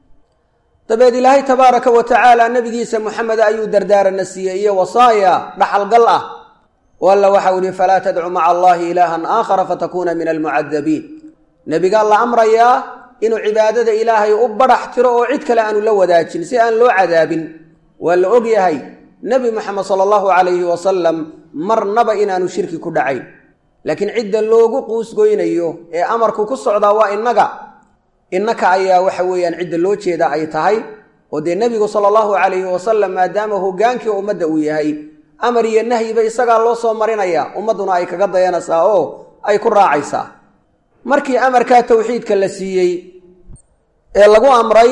dabeed ilaahay tabaaraka wa tacaala nebigiisa moxamed ayuu dardaarana siiyey iyo wasaaya dhaxalgal ah oo alla waxau yihi falaa tadcu maca allahi ilaahan aakhara fatakuuna min almucadabiin nebigaa la amrayaa inuu cibaadada ilaahay u badhax tiro oo cid kale aanu la wadaajin si aan loo cadaabin waa la og yahay nebi moxamed sala allahu calayhi wasalam marnaba inaanu shirki ku dhacayn laakiin cidda loogu quusgoynayo ee amarku ku socdaa waa innaga innaka ayaa waxa weeyaan cidda loo jeeda ay tahay oo dee nebigu sala allahu calayhi wasalam maadaama hogaankii ummadda uu yahay amar iyo nahyiba isagaa loo soo marinaya ummadduna ay kaga dayanaysaa oo ay ku raacaysaa markii amarkaa towxiidka la siiyey ee lagu amray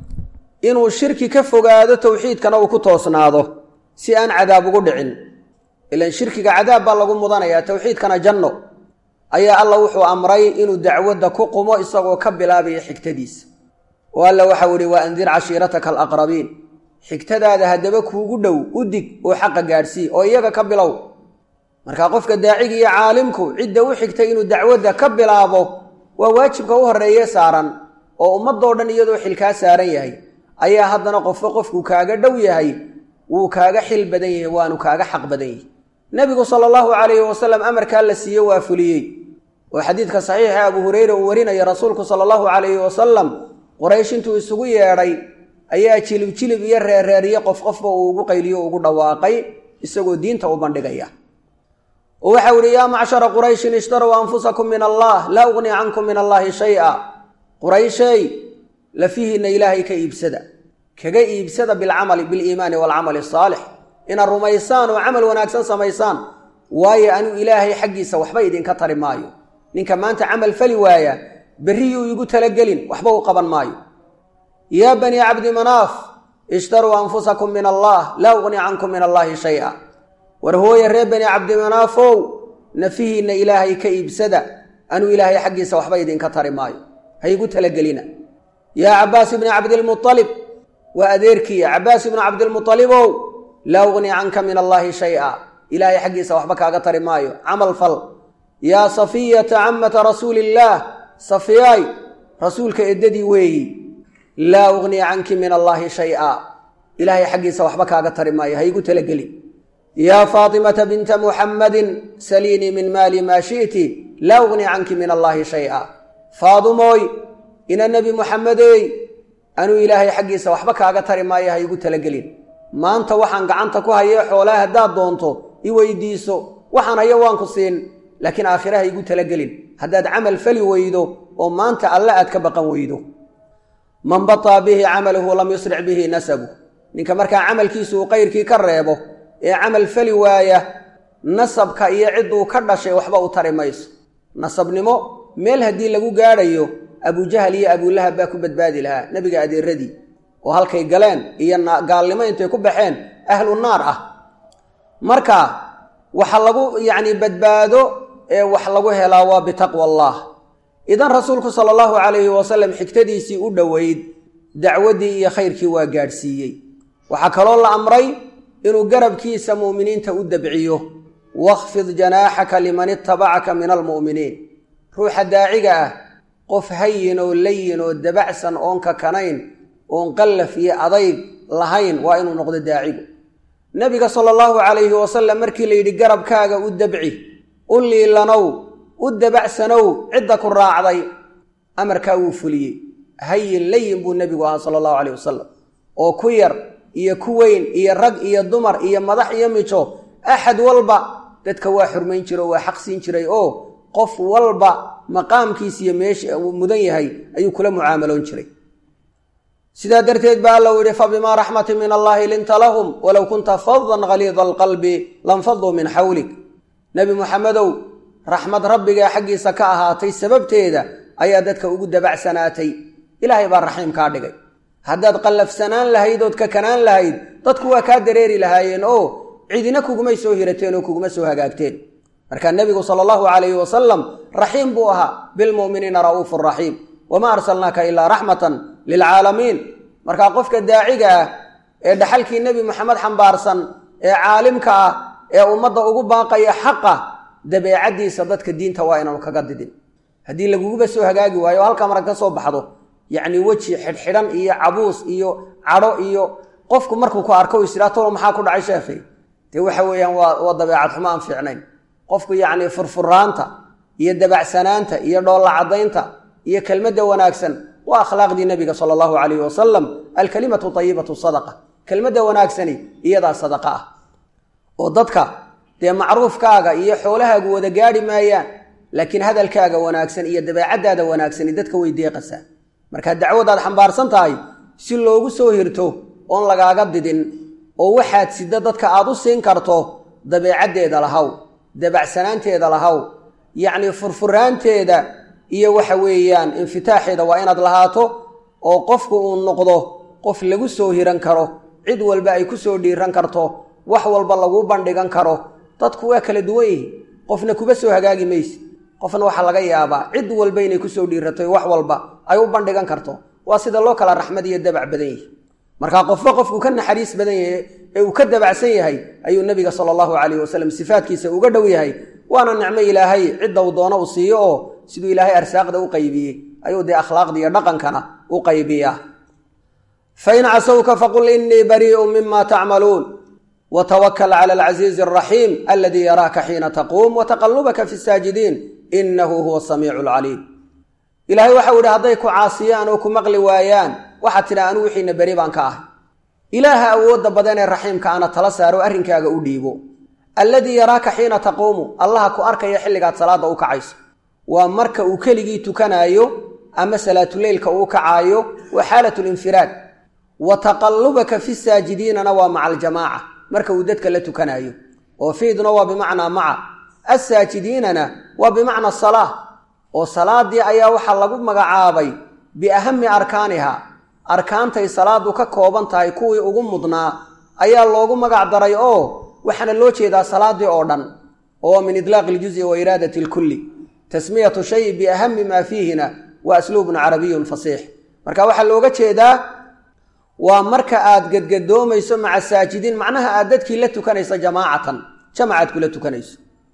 inuu shirki ka fogaado towxiidkana uu ku toosnaado si aan cadaab ugu dhicin ilan shirkiga cadaab baa lagu mudanayaa towxiidkana janno ayaa alla wuxuu amray inuu dacwadda ku qumo isagoo ka bilaabaya xigtadiisa oo alla waxau ihi wa andir cashiirataka alaqrabiin xigtadaada haddaba kuugu dhow u dig oo xaqa gaadhsii oo iyaga ka bilow markaa qofka daacigi iyo caalimku cidda u xigtay inuu dacwadda ka bilaabo waa waajibka u horreeye saaran oo ummadoo dhan iyadoo xilkaa saaran yahay ayaa haddana qofba qofku kaaga dhow yahay wuu kaaga xil badan yahay waanu kaaga xaq badan yahay nebigu sala allahu calayhi wasalam amarkaa la siiye waa fuliyey oo xadiidka saxiixa abu hureyre uu warinaya rasuulku sala allahu calayhi wasalam qoraysh intuu isugu yeedhay ayaa jilib jilib iyo reerreeriye qof qofba uu ugu qayliyo ugu dhawaaqay isagoo diinta u bandhigaya oo waxau ihi yaa macshara qurayshin ishtarow anfusakum min allah laa ugni cankum min allaahi shay-a qurayshay lafihiinna ilaahay ka iibsada kaga iibsada bilcamali biliimaani waalcamali asaalix inaad rumaysaan oo camal wanaagsan samaysaan waayo anuu ilaahay xaggiisa waxba idinka tari maayo ninka maanta camal fali waaya berriyuu igu talagelin waxba u qaban maayo yaa banii cabdi manaaf ishtaruu anfusakum min allah laa ugni cankum min allaahi shay-a war hooye reer bani cabdimanaafow nafihiinna ilaahay ka iibsada anuu ilaahay xaggiisa waxba idinka tari maayo ha igu talagelina yaa cabbaas ibni cabdilmualib waa adeerkiiya cabbaas ibnu cabdilmualibow laa ugni canka min allaahi shay-a ilaahay xaggiisa waxba kaaga tari maayo camal fal yaa safiyata camata rasuuliillaah safiyaay rasuulka eddadii weeyi laa ugni canki min allaahi shay-a ilaahay xaggiisa waxba kaaga tari maayo ha igu talagelin yaa faatimata binta muxammadin saliinii min maali maa shi'ti laa ugni canki min allaahi shay-a faadumooy ina nebi muxammedeey anuu ilaahay xaggiisa waxba kaaga tari maayo ha igu talagelin maanta waxaan gacanta ku hayee xoolaha haddaad doonto i weydiiso waxaan hayo waan ku siin laakiin aakhire ha igu talagelin haddaad camal fali weydo oo maanta alle aad ka baqan weydo man bataa bihi camaluhu lam yusric bihi nasabu ninka markaa camalkiisu uu qayrkii ka reebo ee camal fali waaya nasabka iyo cidduu ka dhashay waxba u tari mayso nasabnimo meel haddii lagu gaadhayo abujahal iyo abulahab baa ku badbaadi lahaa nebiga adeeradii oo halkay galeen iyo gaalnimo intay ku baxeen ahlu naar ah marka waxa lagu yacni badbaado ee wax lagu helaa waa bitaqwa allah idan rasuulku sala allahu calayhi wasalam xigtadiisii u dhoweyd dacwaddii iyo khayrkii waa gaadhsiiyey waxaa kaloo la amray inuu garabkiisa mu'miniinta u dabciyo wakhfid janaaxaka liman itabacaka min almu'miniin ruuxa daaciga ah qof hayin oo layin oo dabacsan oon kakanayn oon qallaf iyo adayg lahayn waa inuu noqdo daacigu nebiga sala allahu calayhi wasalam markii la yidhi garabkaaga u dabci u liilanow u dabacsanow cidda ku raacday amarkaa wuu fuliyey hayin layin buu nebigu ahaa sala allahu calayh wasalam oo ku yar iyo ku weyn iyo rag iyo dumar iyo madax iyo mijo axad walba dadka waa xurmayn jira oo waa xaq siin jiray oo qof walba maqaamkiis iyo meesha uu mudan yahay ayuu kula mucaamaloon jiray sidaa darteed ba alla u yihi fabimaa raxmatin min allahi linta lahum walow kunta fadan haliida alqalbi lanfaduu min xawlik nebi muxamedow raxmad rabbigaa xaggiisa ka ahaatay sababteeda ayaa dadka ugu dabacsanaatay ilaahay baa raxiim kaa dhigay haddaad qallafsanaan lahayd ood kakanaan lahayd dadku waa kaa dareeri lahaayeen oo cidina kugumay soo hirateen oo kuguma soo hagaagteen markaa nebigu sala allahu calayhi wasalam raxiim buu ahaa bilmu'miniina ra'uufu raxiim wamaa arsalnaaka ilaa raxmatan lilcaalamiin markaa qofka daaciga ah ee dhaxalkii nebi moxamed xambaarsan ee caalimka ah ee ummadda ugu baaqaya xaqa dabeecaddiisa dadka diinta waa inaanu kaga didin haddii laguguba soo hagaagi waayo o halkaa marag ka soo baxdo yacni weji xidhxidhan iyo cabuus iyo cadho iyo qofku markuu ku arko israa tolo maxaa ku dhacay sheekhay dee waxa weeyaan waa waa dabeecad xumo aan fiicnayn qofku yacni furfuraanta iyo dabacsanaanta iyo dhoolla caddaynta iyo kelmadda wanaagsan waa akhlaaqdii nebiga sala allahu calayhi wasalam alkalimatu tayibatu sadaqa kelmadda wanaagsani iyadaa sadaqa ah oo dadka dee macruufkaaga iyo xoolahaagu wada gaadhi maayaan laakiin hadalkaaga wanaagsan iyo dabeecaddaada wanaagsani dadka way deeqasaa markaa dacwadaad xambaarsan tahay si loogu soo hirto oon lagaaga didin oo waxaad sida dadka aad u siin karto dabeecaddeeda lahaw dabacsanaanteeda lahaw yacnii furfuraanteeda iyo waxa weeyaan infitaaxeeda waa inaad lahaato oo qofku uu noqdo qof lagu soo hiran karo cid walba ay ku soo dhiiran karto wax walba laguu bandhigan karo dadku waa kala duwan yihin qofna kuba soo hagaagi mayse qofna waxaa laga yaabaa cid walba inay kusoo dhiiratoy wax walba ay u bandhigan karto waa sida loo kala raxmad iyo dabac badan yihi markaa qofba qofku ka naxariis badan yahay ee uu ka dabacsan yahay ayuu nebiga sala allahu calayhi wasalam sifaadkiisa uga dhow yahay waana nicmo ilaahay cidda uu doono uu siiyo oo siduu ilaahay arsaaqda u qaybiyey ayuu dee akhlaaqda iyo dhaqankana u qaybiyaa fain casawka faqul inii barii'u mima tacmaluun watawakal cala alcasiizi alraxiim aladii yaraaka xiina taquum wataqalubaka fi saajidiin inahu huwa samiicu alcaliim ilaahay waxau yidhi hadday ku caasiyaan oo ku maqli waayaan waxaad tidha anu wixiina beri baan ka ahay ilaaha awoodda badan ee raxiimka ana tala saaro arrinkaaga u dhiibo alladii yaraaka xiina taquumu allaha ku arkaya xilligaad salaadda u kacayso waa marka uu keligii tukanaayo ama salaatuleylka uu kacaayo waa xaalatu linfiraad wa taqallubaka fi saajidiinana waa maca aljamaaca marka uu dadka la tukanaayo oo fiidna waa bimacnaa maca assaajidiinana waa bimacna salaa oo salaadii ayaa waxaa lagu magacaabay biahami arkaaniha arkaantay salaadu ka kooban tahay kuwii ugu mudnaa ayaa loogu magac daray oo waxaana loo jeedaa salaadii oo dhan oo min idlaaqi iljuzi wa iraadati lkulli tasmiyatu shay biahami maa fiihina waa asluubun carabiyun fasiix marka waxaa looga jeedaa waa marka aad gedgadoomayso maca saajidiin macnaha aad dadkii la tukanayso jamaacatan jamacaad kula tukanayso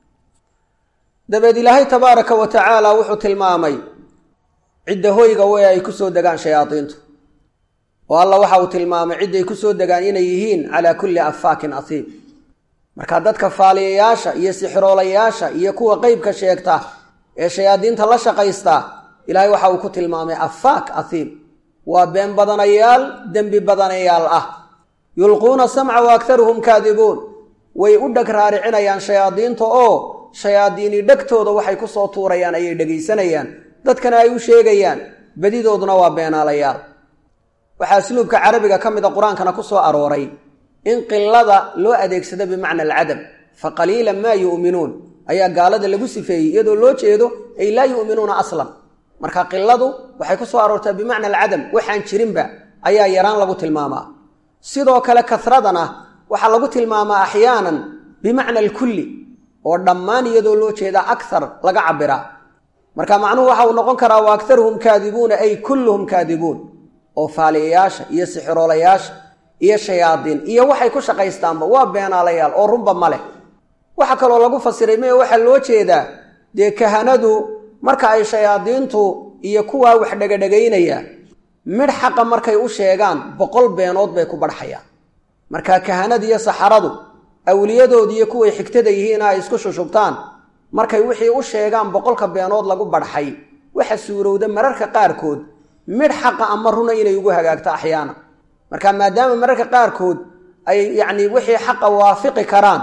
dabeed ilaahay tabaaraka wa tacaala wuxuu tilmaamay cidda hoyga wey ay ku soo degaan shayaadiintu oo alla waxa uu tilmaamay cidday ku soo degaan inay yihiin calaa kulli affaakin asiib marka dadka faaliyayaasha iyo sixiroolayaasha iyo kuwa qeybka sheegta ee shayaadiinta la shaqaysta ilaahay waxa uu ku tilmaamay afaak ahiim waa been badanayaal dembi badanayaal ah yulquuna samca wa aktaruhum kaadibuun way u dheg raaricinayaan shayaadiinta oo shayaadiini dhegtooda waxay ku soo tuurayaan ayay dhegaysanayaan dadkana ay u sheegayaan badidooduna waa beenaalayaal waxaa asluubka carabiga ka mid a qur-aankana ku soo arooray in qilada loo adeegsado bimacna alcadam fa qaliilan maa yu'minuun ayaa gaalada lagu sifeeyey iyadoo loo jeedo ay laa yu'minuuna aslan marka qiladu waxay ku soo aroortaa bimacna alcadam waxaan jirinba ayaa yaraan lagu tilmaamaa sidoo kale kasradana waxaa lagu tilmaamaa axyaanan bimacna alkulli oo dhammaan iyadoo loo jeeda akthar laga cabiraa marka macnuhu waxa uu noqon karaa wa aktaruhum kaadibuuna ay kulluhum kaadibuun oo faaliyayaasha iyo sixiroolayaasha iyo shayaadiin iyo waxay ku shaqaystaanba waa beenaalayaal oo runba ma leh waxaa kaloo lagu fasiray maya waxaa loo jeedaa dee kahanadu marka ay shayaadiintu iyo kuwaa wax dhegadhegaynaya midh xaqa markay u sheegaan boqol beenood bay ku badhxayaan marka kahanada iyo saxaradu awliyadood iyo kuway xigtada yihiina ay isku shushubtaan markay wixii u sheegaan boqolka beenood lagu badhxay waxa suurowda mararka qaarkood midh xaqa ama runa inay ugu hagaagto axyaana marka maadaama mararka qaarkood ay yacni wixii xaqa waafiqi karaan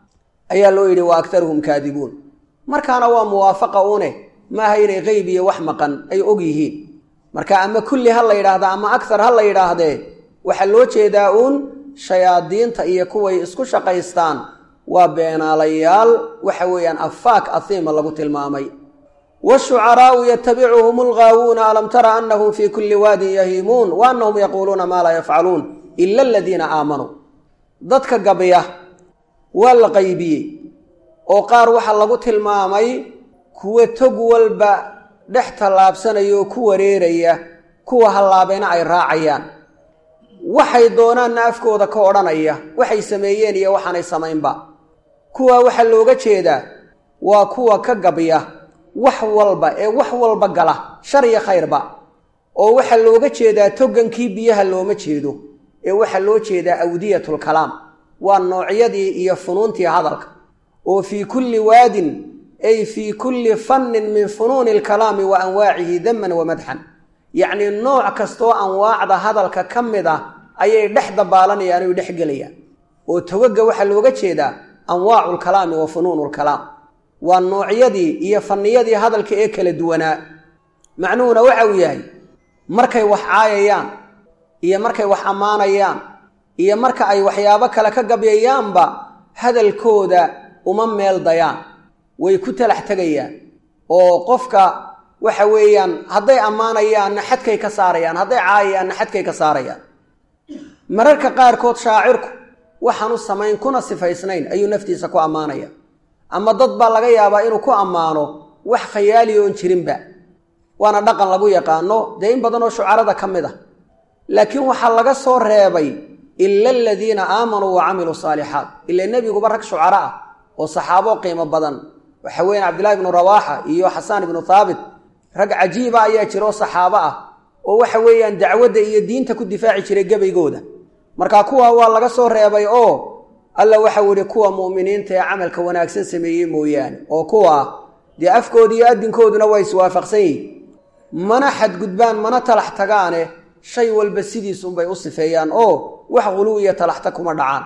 ayaa loo yidhi wa aktaruhum kaadibuun markaana waa muwaafaqa une maaha inay qeyb iyo wax maqan ay og yihiin marka ama kulli ha la yidhaahda ama akhar ha la yidhaahdee waxaa loo jeedaa uun shayaadiinta iyo kuway isku shaqaystaan waa beenaalayaal waxa weeyaan afaak ahiima lagu tilmaamay washucaraau yatabicuhum algaawuuna alam tara anahum fii kulli waadin yahiimuun wa anahum yaquuluuna maa laa yafcaluun ila aladiina aamanuu dadka gabya waa la qaybiyey oo qaar waxaa lagu tilmaamay kuwa tog walba dhex tallaabsanaya oo ku wareeraya kuwa hallaabayna ay raacayaan waxay doonaanna afkooda ka odhanaya waxay sameeyeen iyo waxaanay samaynba kuwaa waxaa looga jeedaa waa kuwa ka gabya wax walba ee wax walba gala shar iyo khayrba oo waxaa looga jeedaa togankii biyaha looma jeedo ee waxaa loo jeedaa awdiyatulkalaam waa noocyadii iyo funuuntii hadalka oo fii kulli waadin ay fii kulli fannin min funuuni alkalaami wa anwaacihi daman wa madxan yacnii nooc kastoo anwaacda hadalka ka mid ah ayay dhex dabaalanayaan oy dhex gelayaan oo togaga waxaa looga jeedaa anwaacu lkalaami wa funuunu lkalaam waa noocyadii iyo fanniyadii hadalka ee kala duwanaa macnuhuna waxa uu yahay markay wax caayayaan iyo markay wax ammaanayaan iyo marka ay waxyaabo kale ka gabyayaanba hadalkooda uma meel dayaan way ku talax tegayaan oo qofka waxa weeyaan hadday ammaanayaanna xadkay ka saarayaan hadday caayayaanna xadkay ka saarayaan mararka qaarkood shaacirku waxaanu samayn kuna sifaysnayn ayuu naftiisa ku ammaanaya ama dad baa laga yaabaa inuu ku ammaano wax khayaali oon jirinba waana dhaqan lagu yaqaano dee in badanoo shucarada ka mid ah laakiin waxaa laga soo reebay ila aladiina aamanuu wa camiluu saalixaat ila nebiguba rag shucaro ah oo saxaabo qiimo badan waxa weeyaan cabdillahi ibnu rawaaxa iyo xasaan ibnu thaabit rag cajiiba ayaa jira oo saxaabo ah oo waxa weeyaan dacwadda iyo diinta ku difaaci jiray gebaygooda marka kuwa waa laga soo reebay oo alla waxau ihi kuwa mu'miniinta ee camalka wanaagsan sameeyey mooyaane oo kuwa dee afkooda iyo adinkooduna waa iswaafaqsan yihin mana xadgudbaan mana talax tagaane shay walba sidiisunbay u sifeeyaan oo wax quluw iyo talaxta kuma dhacaan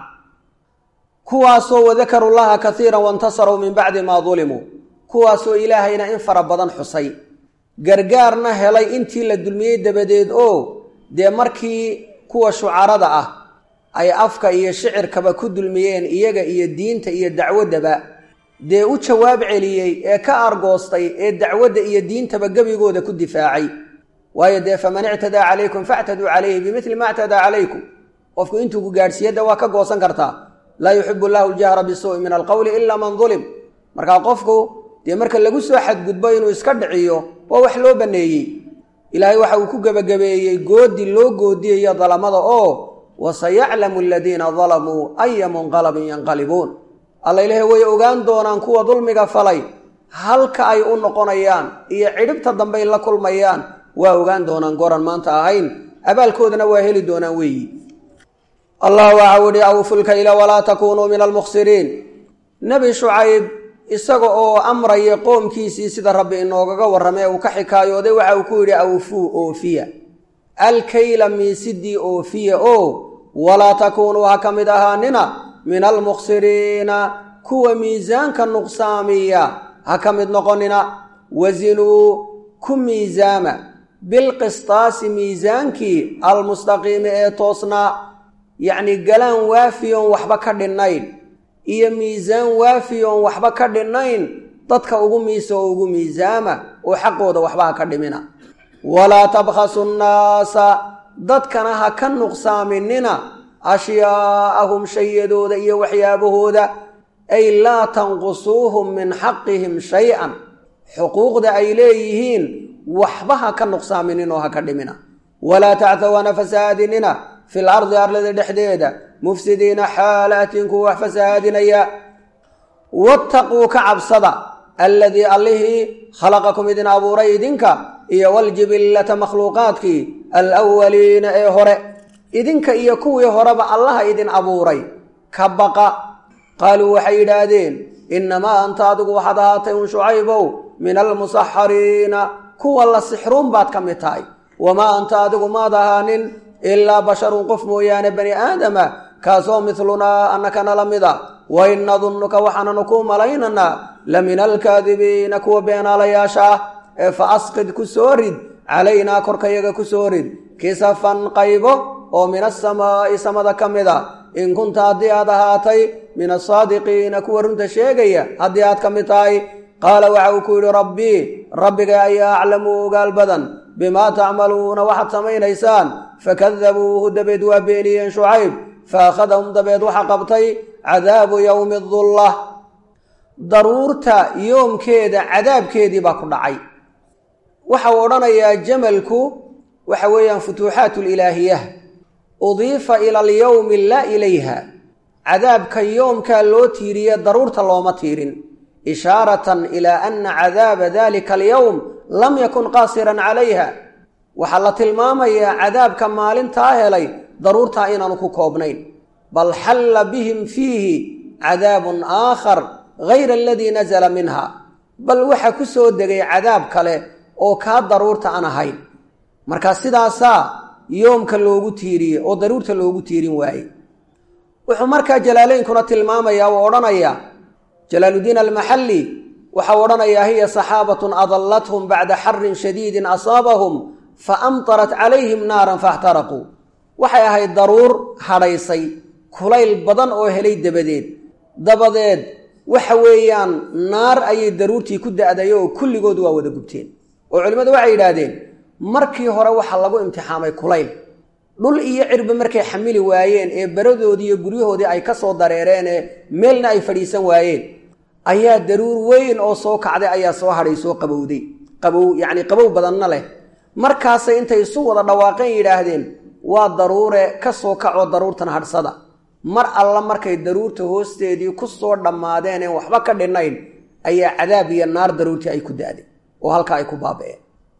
kuwaasoo wadakaru llaha kaiiran waintasaruu min bacdi maa dulimuu kuwaasoo ilaahayna in fara badan xusay gargaarna helay intii la dulmiyey dabadeed oo dee markii kuwa shucarada ah ay afka iyo shicirkaba ku dulmiyeen iyaga iyo diinta iyo dacwaddaba dee u jawaab celiyey ee ka argoostay ee dacwadda iyo diintaba gebigooda ku difaacay waayo dee faman ictadaa calaykum factaduu calayhi bimili ma ictadaa calaykum qofku intuu ku gaadhsiiyadda waa ka goosan kartaa laa yuxibu llahu ljahra bisuu'i min alqowli ila man dulim markaa qofku dee marka lagu soo xadgudbo inuu iska dhiciyo waa wax loo banneeyey ilaahay waxa uu ku gebagabeeyey goodi loo goodiyayo dalamada oo wasayaclamu aladiina dalamuu aya munqalabin yanqalibuun alla ilaahay way ogaan doonaan kuwa dulmiga falay halka ay u noqonayaan iyo cidhibta dambey la kulmayaan waa ogaan doonaan goran maanta ahayn abaalkoodana waa heli doonaan weeyi allah waxau ihi awfulkayla walaa takunuu min almukhsiriin nebi shucayb isaga oo amraya qoomkiisii sida rabbi inoogaga warramay uu ka xikaayooday waxa uu ku yidhi awfuu oofiya alkayla miisidii oofiya oo walaa takuunuu ha ka mid ahaanina min almukhsiriina kuwa miisaanka nuqsaamiya ha ka mid noqonina wasinuu ku miisaama bilqistaasi miisaankii almustaqiimi ee toosnaa yacni galaan waafiyoon waxba ka dhinnayn iyo miisaan waafiyoon waxba ka dhinnayn dadka ugu miisa oo ugu miisaama oo xaqooda waxba ha ka dhimina walaa tabkhasu nnaasa dadkana ha ka nuqsaaminina ashyaa'ahum shayadooda iyo waxyaabahooda ay laa tanqusuuhum min xaqihim shay-an xuquuqda ay leeyihiin waxba ha ka nuqsaaminin oo ha ka dhimina walaa tacthaw hana fasahaadinina fil ardi arlada dhexdeeda mufsidiina xaalaatin kuwa wax fasahaadinaya wattaquu ka cabsada alladii allihii khalaqakum idin abuuray idinka iyo waljibillata makhluuqaadkii alwaliina ee hore idinka iyo kuwii horeba allaha idin abuuray ka baqa qaaluu waxay yidhaahdeen innamaa anta adigu waxaad ahaatay un shucaybow min almusaxariina kuwa la sixruun baad ka mid tahay wamaa anta adigu maad ahaanin ilaa basharun qof mooyaane bani aadama kaasoo midlunaa annakana la mida wa in nadunnuka waxaananu kuu malaynaynaa la min alkaadibiina kuwa beenaalayaasha ah ee fa asqid ku soo rid calaynaa korkayaga ku soo rid kisafan qaybo oo min asamaa'i samada ka mid a in kunta haddii aad ahaatay min asaadiqiina kuwa runta sheegaya haddii aad ka mid tahay qaala waxa uu ku yidhi rabbii rabbiga ayaa aclamu ogaal badan bimaa tacmaluuna waxaad samaynaysaan fakadabuuhu dabeed waa beeniyeen shucayb fa akhadahum dabeed waxa qabtay cadaabu yowmi dullah daruurta yoomkeeda cadaabkeedii baa ku dhacay waxa uu odhanayaa jamalku waxa weeyaan futuuxaat lilaahiyah udiifa ila alyowmi laa ilayha cadaabka yoomkaa loo tiiriye daruurta looma tiirin ishaaratan ilaa ana cadaaba dalika alyowm lam yakun qaasiran calayha waxaa la tilmaamayaa cadaabka maalintaa helay daruurtaa inaanu ku koobnayn bal xalla bihim fiihi cadaabun aakhar gayra aladii nazala minha bal waxa ku soo degay cadaab kale oo kaa daruurta aan ahayn marka sidaasaa yoomka loogu tiiriye oo daruurta loogu tiirin waaye wuxuu markaa jalaalaynkuna tilmaamayaa uu odhanayaa jalaaludiin almaxalli waxau odhanayaa hiya saxaabatun adallathum bacda xarin shadiidin asaabahum fa amtarat calayhim naaran faxtaraquu waxay ahayd daruur hadhaysay kulayl badan oo helay dabadeed dabadeed waxa weeyaan naar ayay daruurtii ku da'day oo kulligood waa wada gubteen oo culimmadu waxay yidhaahdeen markii hore waxaa lagu imtixaamay kulayl dhul iyo cirba markay xamili waayeen ee baradoodii iyo guryahoodii ay ka soo dareereen ee meelna ay fadhiisan waayeen ayaa daruur weyn oo soo kacday ayaa soo hadhay soo qabowday qabow yacni qabow badanna leh markaasay intay isu wada dhawaaqeen yidhaahdeen waa daruure ka soo kacoo daruurtan hadhsada mar alla markay daruurta hoosteedii ku soo dhammaadeen een waxba ka dhinnayn ayaa cadaab iyo naar daruurtii ay ku da'day oo halkaa ay ku baaba'een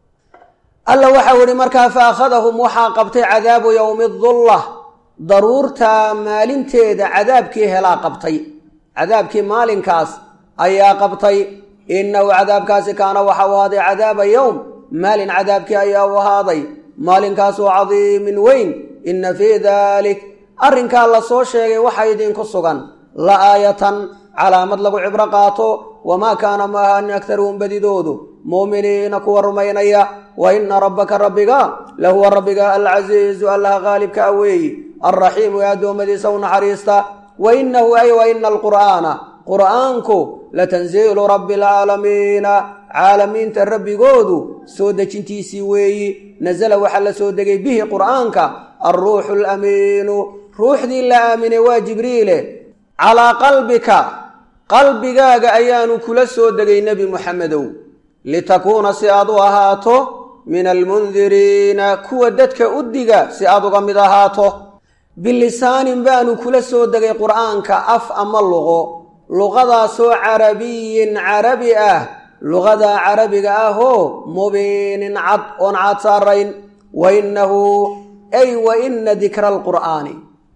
alla waxau ihi markaa fa akhadahum waxaa qabtay cadaabu yowmi dullah daruurta maalinteeda cadaabkii helaa qabtay cadaabkii maalinkaas ayaa qabtay innahu cadaabkaasi kaana waxau ahaaday cadaaba yowm maalin cadaabkii ayaa u ahaaday maalinkaasoo cadiimin weyn inna fii daalik arrinkaa la soo sheegay waxa idinku sugan la aayatan calaamad lagu cibro qaato wamaa kaana ma ahanin aktaruhum badidoodu muuminiina kuwa rumaynaya wa ina rabbaka rabbiga lahuwa rabbiga alcasiizu allaha qaalibka a weeyi alraxiimu ee addoommadiisa u naxariista wa inahu ay wa ina alqur'aana qur'aanku latanziilu rabbi alcaalamiina caalamiinta rabbigoodu soo dejintiisii weeyi nasala waxaa la soo degay bihi qur'aanka alruuxu alamiinu ruuxdii la aaminay waa jibriile calaa qalbika qalbigaaga ayaanu kula soo degay nebi muxamedow litakuuna si aad u ahaato min almundiriina kuwa dadka u diga si aad uga mid ahaato bilisaanin baanu kula soo degay qur'aanka af ama luqo luqadaasoo carabiyin carabi ah luqadaa carabiga ahoo mubiinin cad oon cad saarayn wa innahu ay wa ina dikra alqur'aani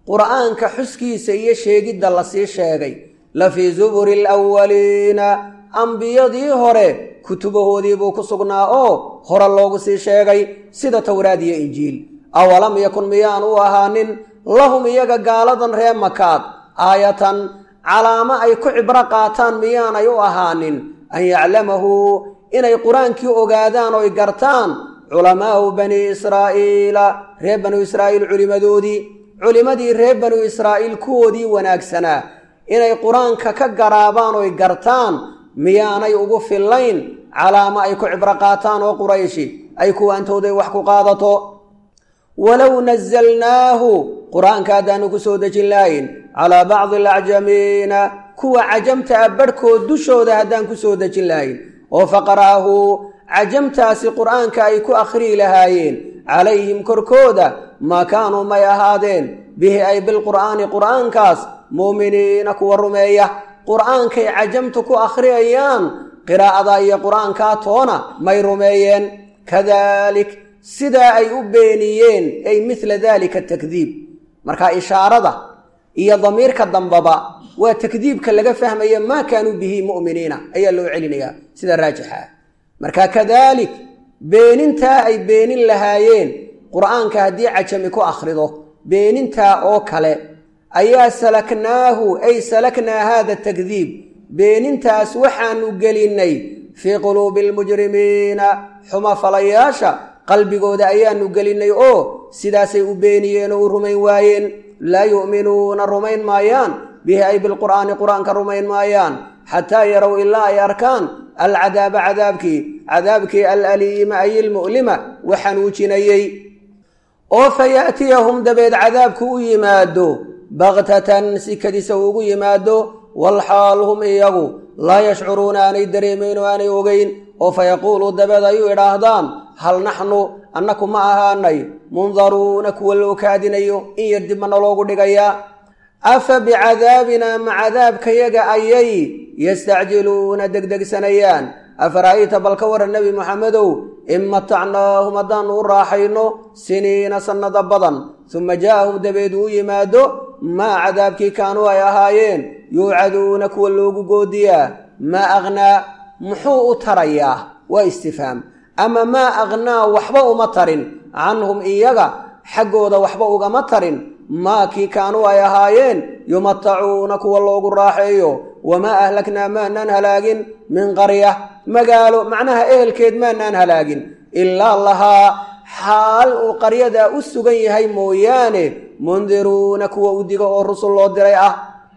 qur'aanka xuskiisa iyo sheegidda lasii sheegay la fii zuburi alawaliina ambiyadii hore kutubahoodii buu ku sugnaa oo hore loogu sii sheegay sida towraad iyo injiil awalam yakun miyaan u ahaanin lahum iyaga gaaladan ree makaad aayatan calaamo ay ku cibro qaataan miyaanay u ahaanin an yaclamahu inay qur-aankii ogaadaan oy gartaan culamaau bani israa'iila reer banu israa'iil culimadoodii culimmadii reer banu israa'iil kuwoodii wanaagsanaa inay qur-aanka ka garaabaan oy gartaan miyaanay ugu fillayn calaamo ay ku cibro qaataan oo qurayshi ay kuwaantooday wax ku qaadato walow nasalnaahu qur-aanka haddaanu ku soo dejin lahayn calaa bacdi alacjamiina kuwa cajamta a barhkood dushooda haddaan ku soo dejin lahayn oo faqara'ahu cajamtaasi qur'aanka ay ku akhriyi lahaayeen calayhim korkooda maa kaanuu may ahaadeen bihi ay bilqur'aani qur'aankaas muuminiina kuwa rumeeya qur'aankay cajamtu ku akhriyayaan qiraa'ada iyo qur'aankaa toona may rumeeyeen kadalik sidaa ay u beeniyeen ay midla dalika takdiib marka ishaarada iyo damiirka dambaba waa takdiibka laga fahmaya maa kaanuu bihi mu'miniina ayaa loo celinayaa sida raajixa ah marka kadalik beenintaa ay beenin lahaayeen qur'aanka haddii cajami ku akhrido beenintaa oo kale ayaa salaknaahu ay salaknaa haada takdiib beenintaas waxaanu gelinnay fii quluubi almujrimiina xumafalayaasha qalbigooda ayaanu gelinnay oo sidaasay u beeniyeen oo u rumayn waayeen laa yu'minuuna rumayn maayaan bihi ay bilqur'aani qur'aanka rumayn maayaan xataa yarow ilaa ay arkaan alcadaaba cadaabkii cadaabkii alaliima ay ilmu'lima waxanuujinayey oo fa ya'tiyahum dabeed cadaabku u yimaado baktatan si kadisa ugu yimaado walxaal hum iyagu laa yashcuruuna aanay dareemayn oo aanay ogeyn oo fa yaquuluu dabeed ay u idhaahdaan hal naxnu annaku ma ahaanay mundaruuna kuwa loo kaadinayo in yar dib mana loogu dhigayaa afa bicadaabina ma cadaabkayaga ayay yastacjiluuna degdegsanayaan afara'ayta bal ka waran nebi moxamedow in matacnaahum haddaannu u raaxayno siniina sannada badan suma jaa'ahum dabeed uu yimaado maa cadaabkii kaanuu ay ahaayeen yuucaduuna kuwa loogu goodiyaa maa akhnaa muxuu u tarayaa waa istifhaam ama maa akhnaa waxba uma tarin canhum iyaga xaggooda waxba ugama tarin maa kii kaanuu ay ahaayeen yumatacuuna kuwa loogu raaxeeyo wamaa ahlaknaa maanaan halaagin min qarya magaalo macnaha ehelkeed maanaan halaagin ilaa lahaa xaal uu qaryadaa u sugan yahay mooyaane mundiruuna kuwa u diga oo rusul loo diray ah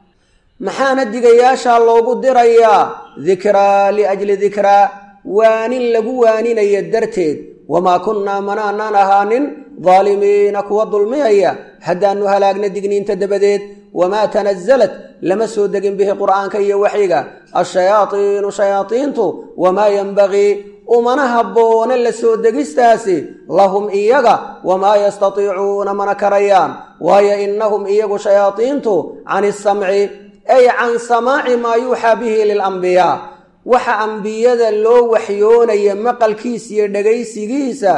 maxaana digayaashaa loogu dirayaa dikraa liajli dikraa waanin lagu waaninaya darteed wamaa kunnaa manaanaan ahaanin daalimiina kuwa dulmiyaya haddaannu halaagna digniinta dabadeed wamaa tanasalat lama soo degin bihi qur'aanka iyo waxyiga ashayaaiinu shayaaiintu wamaa yenbagii umana habboone la soo degistaasi lahum iyaga wamaa yastatiicuuna mana karayaan waayo innahum iyagu shayaaiintu can isamci ay can samaaci maa yuuxaa bihi lilambiyaa waxa ambiyada loo waxyoonaya maqalkiisa iyo dhegaysigiisa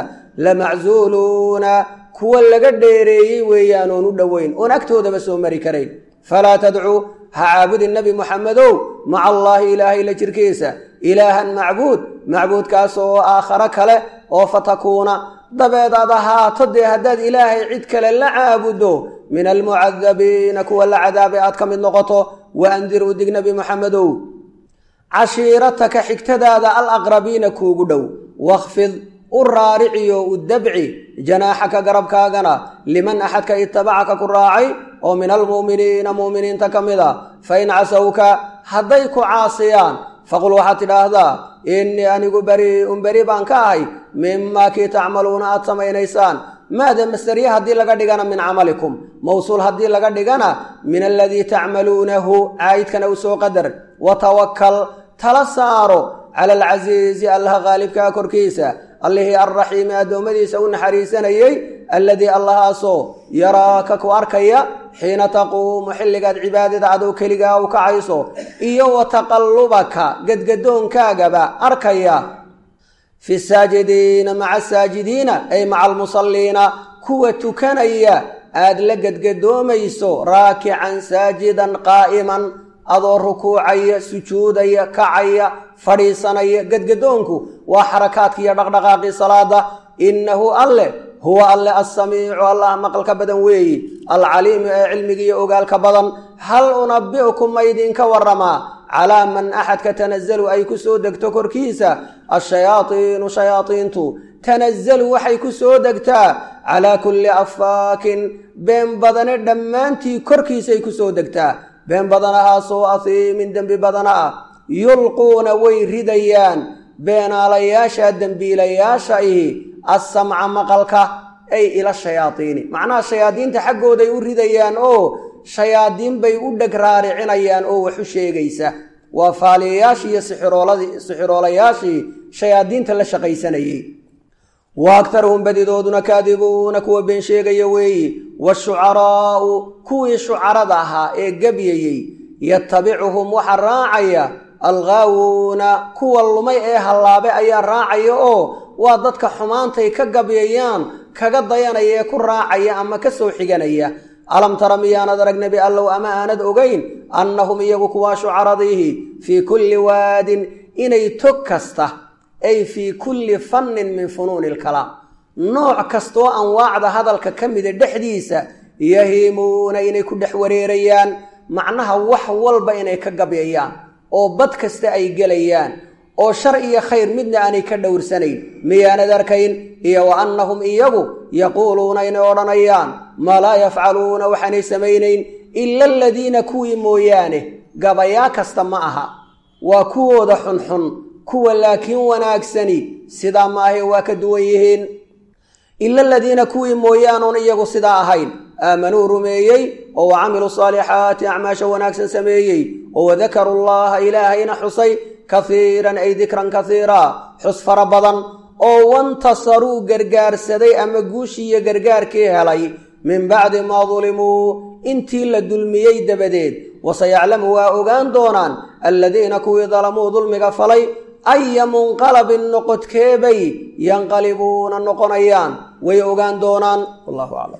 lamacsuuluuna kuwa laga dheereeyey weeyaan oon u dhoweyn oon agtoodaba soo mari karayn falaa tadcuu ha caabudin nebi moxamedow maca allaahi ilaahay la jirkiisa ilaahan macbuud macbuudkaas oo aakharo kale oo fatakuuna dabeed aad ahaato dee haddaad ilaahay cid kale la caabuddo min almucadabiina kuwa la cadaabay aad ka mid noqoto wa andir u dig nebi moxamedow cashiirataka xigtadaada alaqrabiina kuugu dhow wakfid u raariciyo u dabci janaaxaka garabkaagana liman axadka itabacaka ku raacay oo min almu'miniina mu'miniinta ka mid a fa in casawka hadday ku caasiyaan faqul waxaad tidhaahdaa innii anigu beri'un beri baan ka ahay mimaa kii tacmaluuna aad samaynaysaan maada masdariye haddii laga dhigana min camalikum mawsuul haddii laga dhigana min aladii tacmaluunahu caayidkana u soo qadar wa tawakkal tala saaro cala alcasiizi allaha qaalibkaa korkiisa allihii alraxiimi addoommadiisa u naxariisanayey alladii allahaasoo yaraaka ku arkaya xiina taquumu xilligaad cibaadada adow keligaa u kacayso iyo wa taqallubaka gadgadoonkaagaba arkaya fi saajidiina maca asaajidiina ay maca almusalliina kuwa tukanaya aad la gedgadoomayso raakican saajidan qaa'iman adoo rukuucaya sujuudaya kacaya fadhiisanaya gedgadoonku waa xarakaadki iyo dhaqdhaqaaqii salaada innahu alle huwa alle assamiicu allah maqalka badan weeyi alcaliimu ee cilmiga iyo ogaalka badan hal unabi'kum ma idinka warramaa calaa man axadka tanazalu ay ku soo degto korkiisa ashayaaiinu shayaaiintu tanazalu waxay ku soo degtaa calaa kulli afaakin been badane dhammaantii korkiisay ku soo degtaa been badanahaasoo ahiimin dembi badana ah yulquuna way ridayaan beenaalayaasha dembiilayaasha ihi assamca maqalka ay ila shayaaiini macnaha shayaadiinta xaggooday u ridayaan oo shayaadiin bay u dheg raaricinayaan oo wax u sheegaysa waa faaliyayaashii iyo sixiroolayaashii shayaadiinta la shaqaysanayey wa aktaruhum badidooduna kaadibuuna kuwa been sheegaya weeyi washucaraa'u kuwii shucarada ahaa ee gebyayey yatabicuhum waxaa raacaya alghaawuuna kuwa lumay ee hallaabe ayaa raacaya oo waa dadka xumaantay ka gabyayaan kaga dayanaya ee ku raacaya ama ka soo xiganaya alam tara miyaanad arag nebi allow ama aanad ogayn annahum iyagu kuwaa shucaradiihi fii kulli waadin inay tog kasta ay fii kulli fannin min funuuni ilkalaam nooc kastoo anwaacda hadalka ka mida dhexdiisa yahiimuuna inay ku dhex wareerayaan macnaha wax walba inay ka gabyayaan oo bad kasta ay gelayaan oo shar iyo khayr midna aanay ka dhowrsanayn miyaanad arkayn iyo wa annahum iyagu yaquuluuna inay odhanayaan maa laa yafcaluuna waxaanay samaynayn ila aladiina kuwii mooyaane gabayaa kasta ma aha waa kuwooda xunxun kuwa laakiin wanaagsani sidaa maahay waa ka duwan yihiin ila aladiina kuwii mooyaanuun iyagu sidaa ahayn aamanuu rumeeyey oo wa camiluu saalixaati acmaasha wanaagsan sameeyey oo wadakaruu llaha ilaahayna xusay kahiiran ay dikran kahiira xus fara badan oo wantasaruu gargaarsaday ama guushiiyo gargaarkii helay min bacdi maa dulimuu intii la dulmiyey dabadeed waseyaclamu waa ogaan doonaan aladiina kuwii dalamuu dulmiga falay aya munqalabin noqodkeebay yanqalibuuna noqonayaan way ogaan doonaan wallahu aclam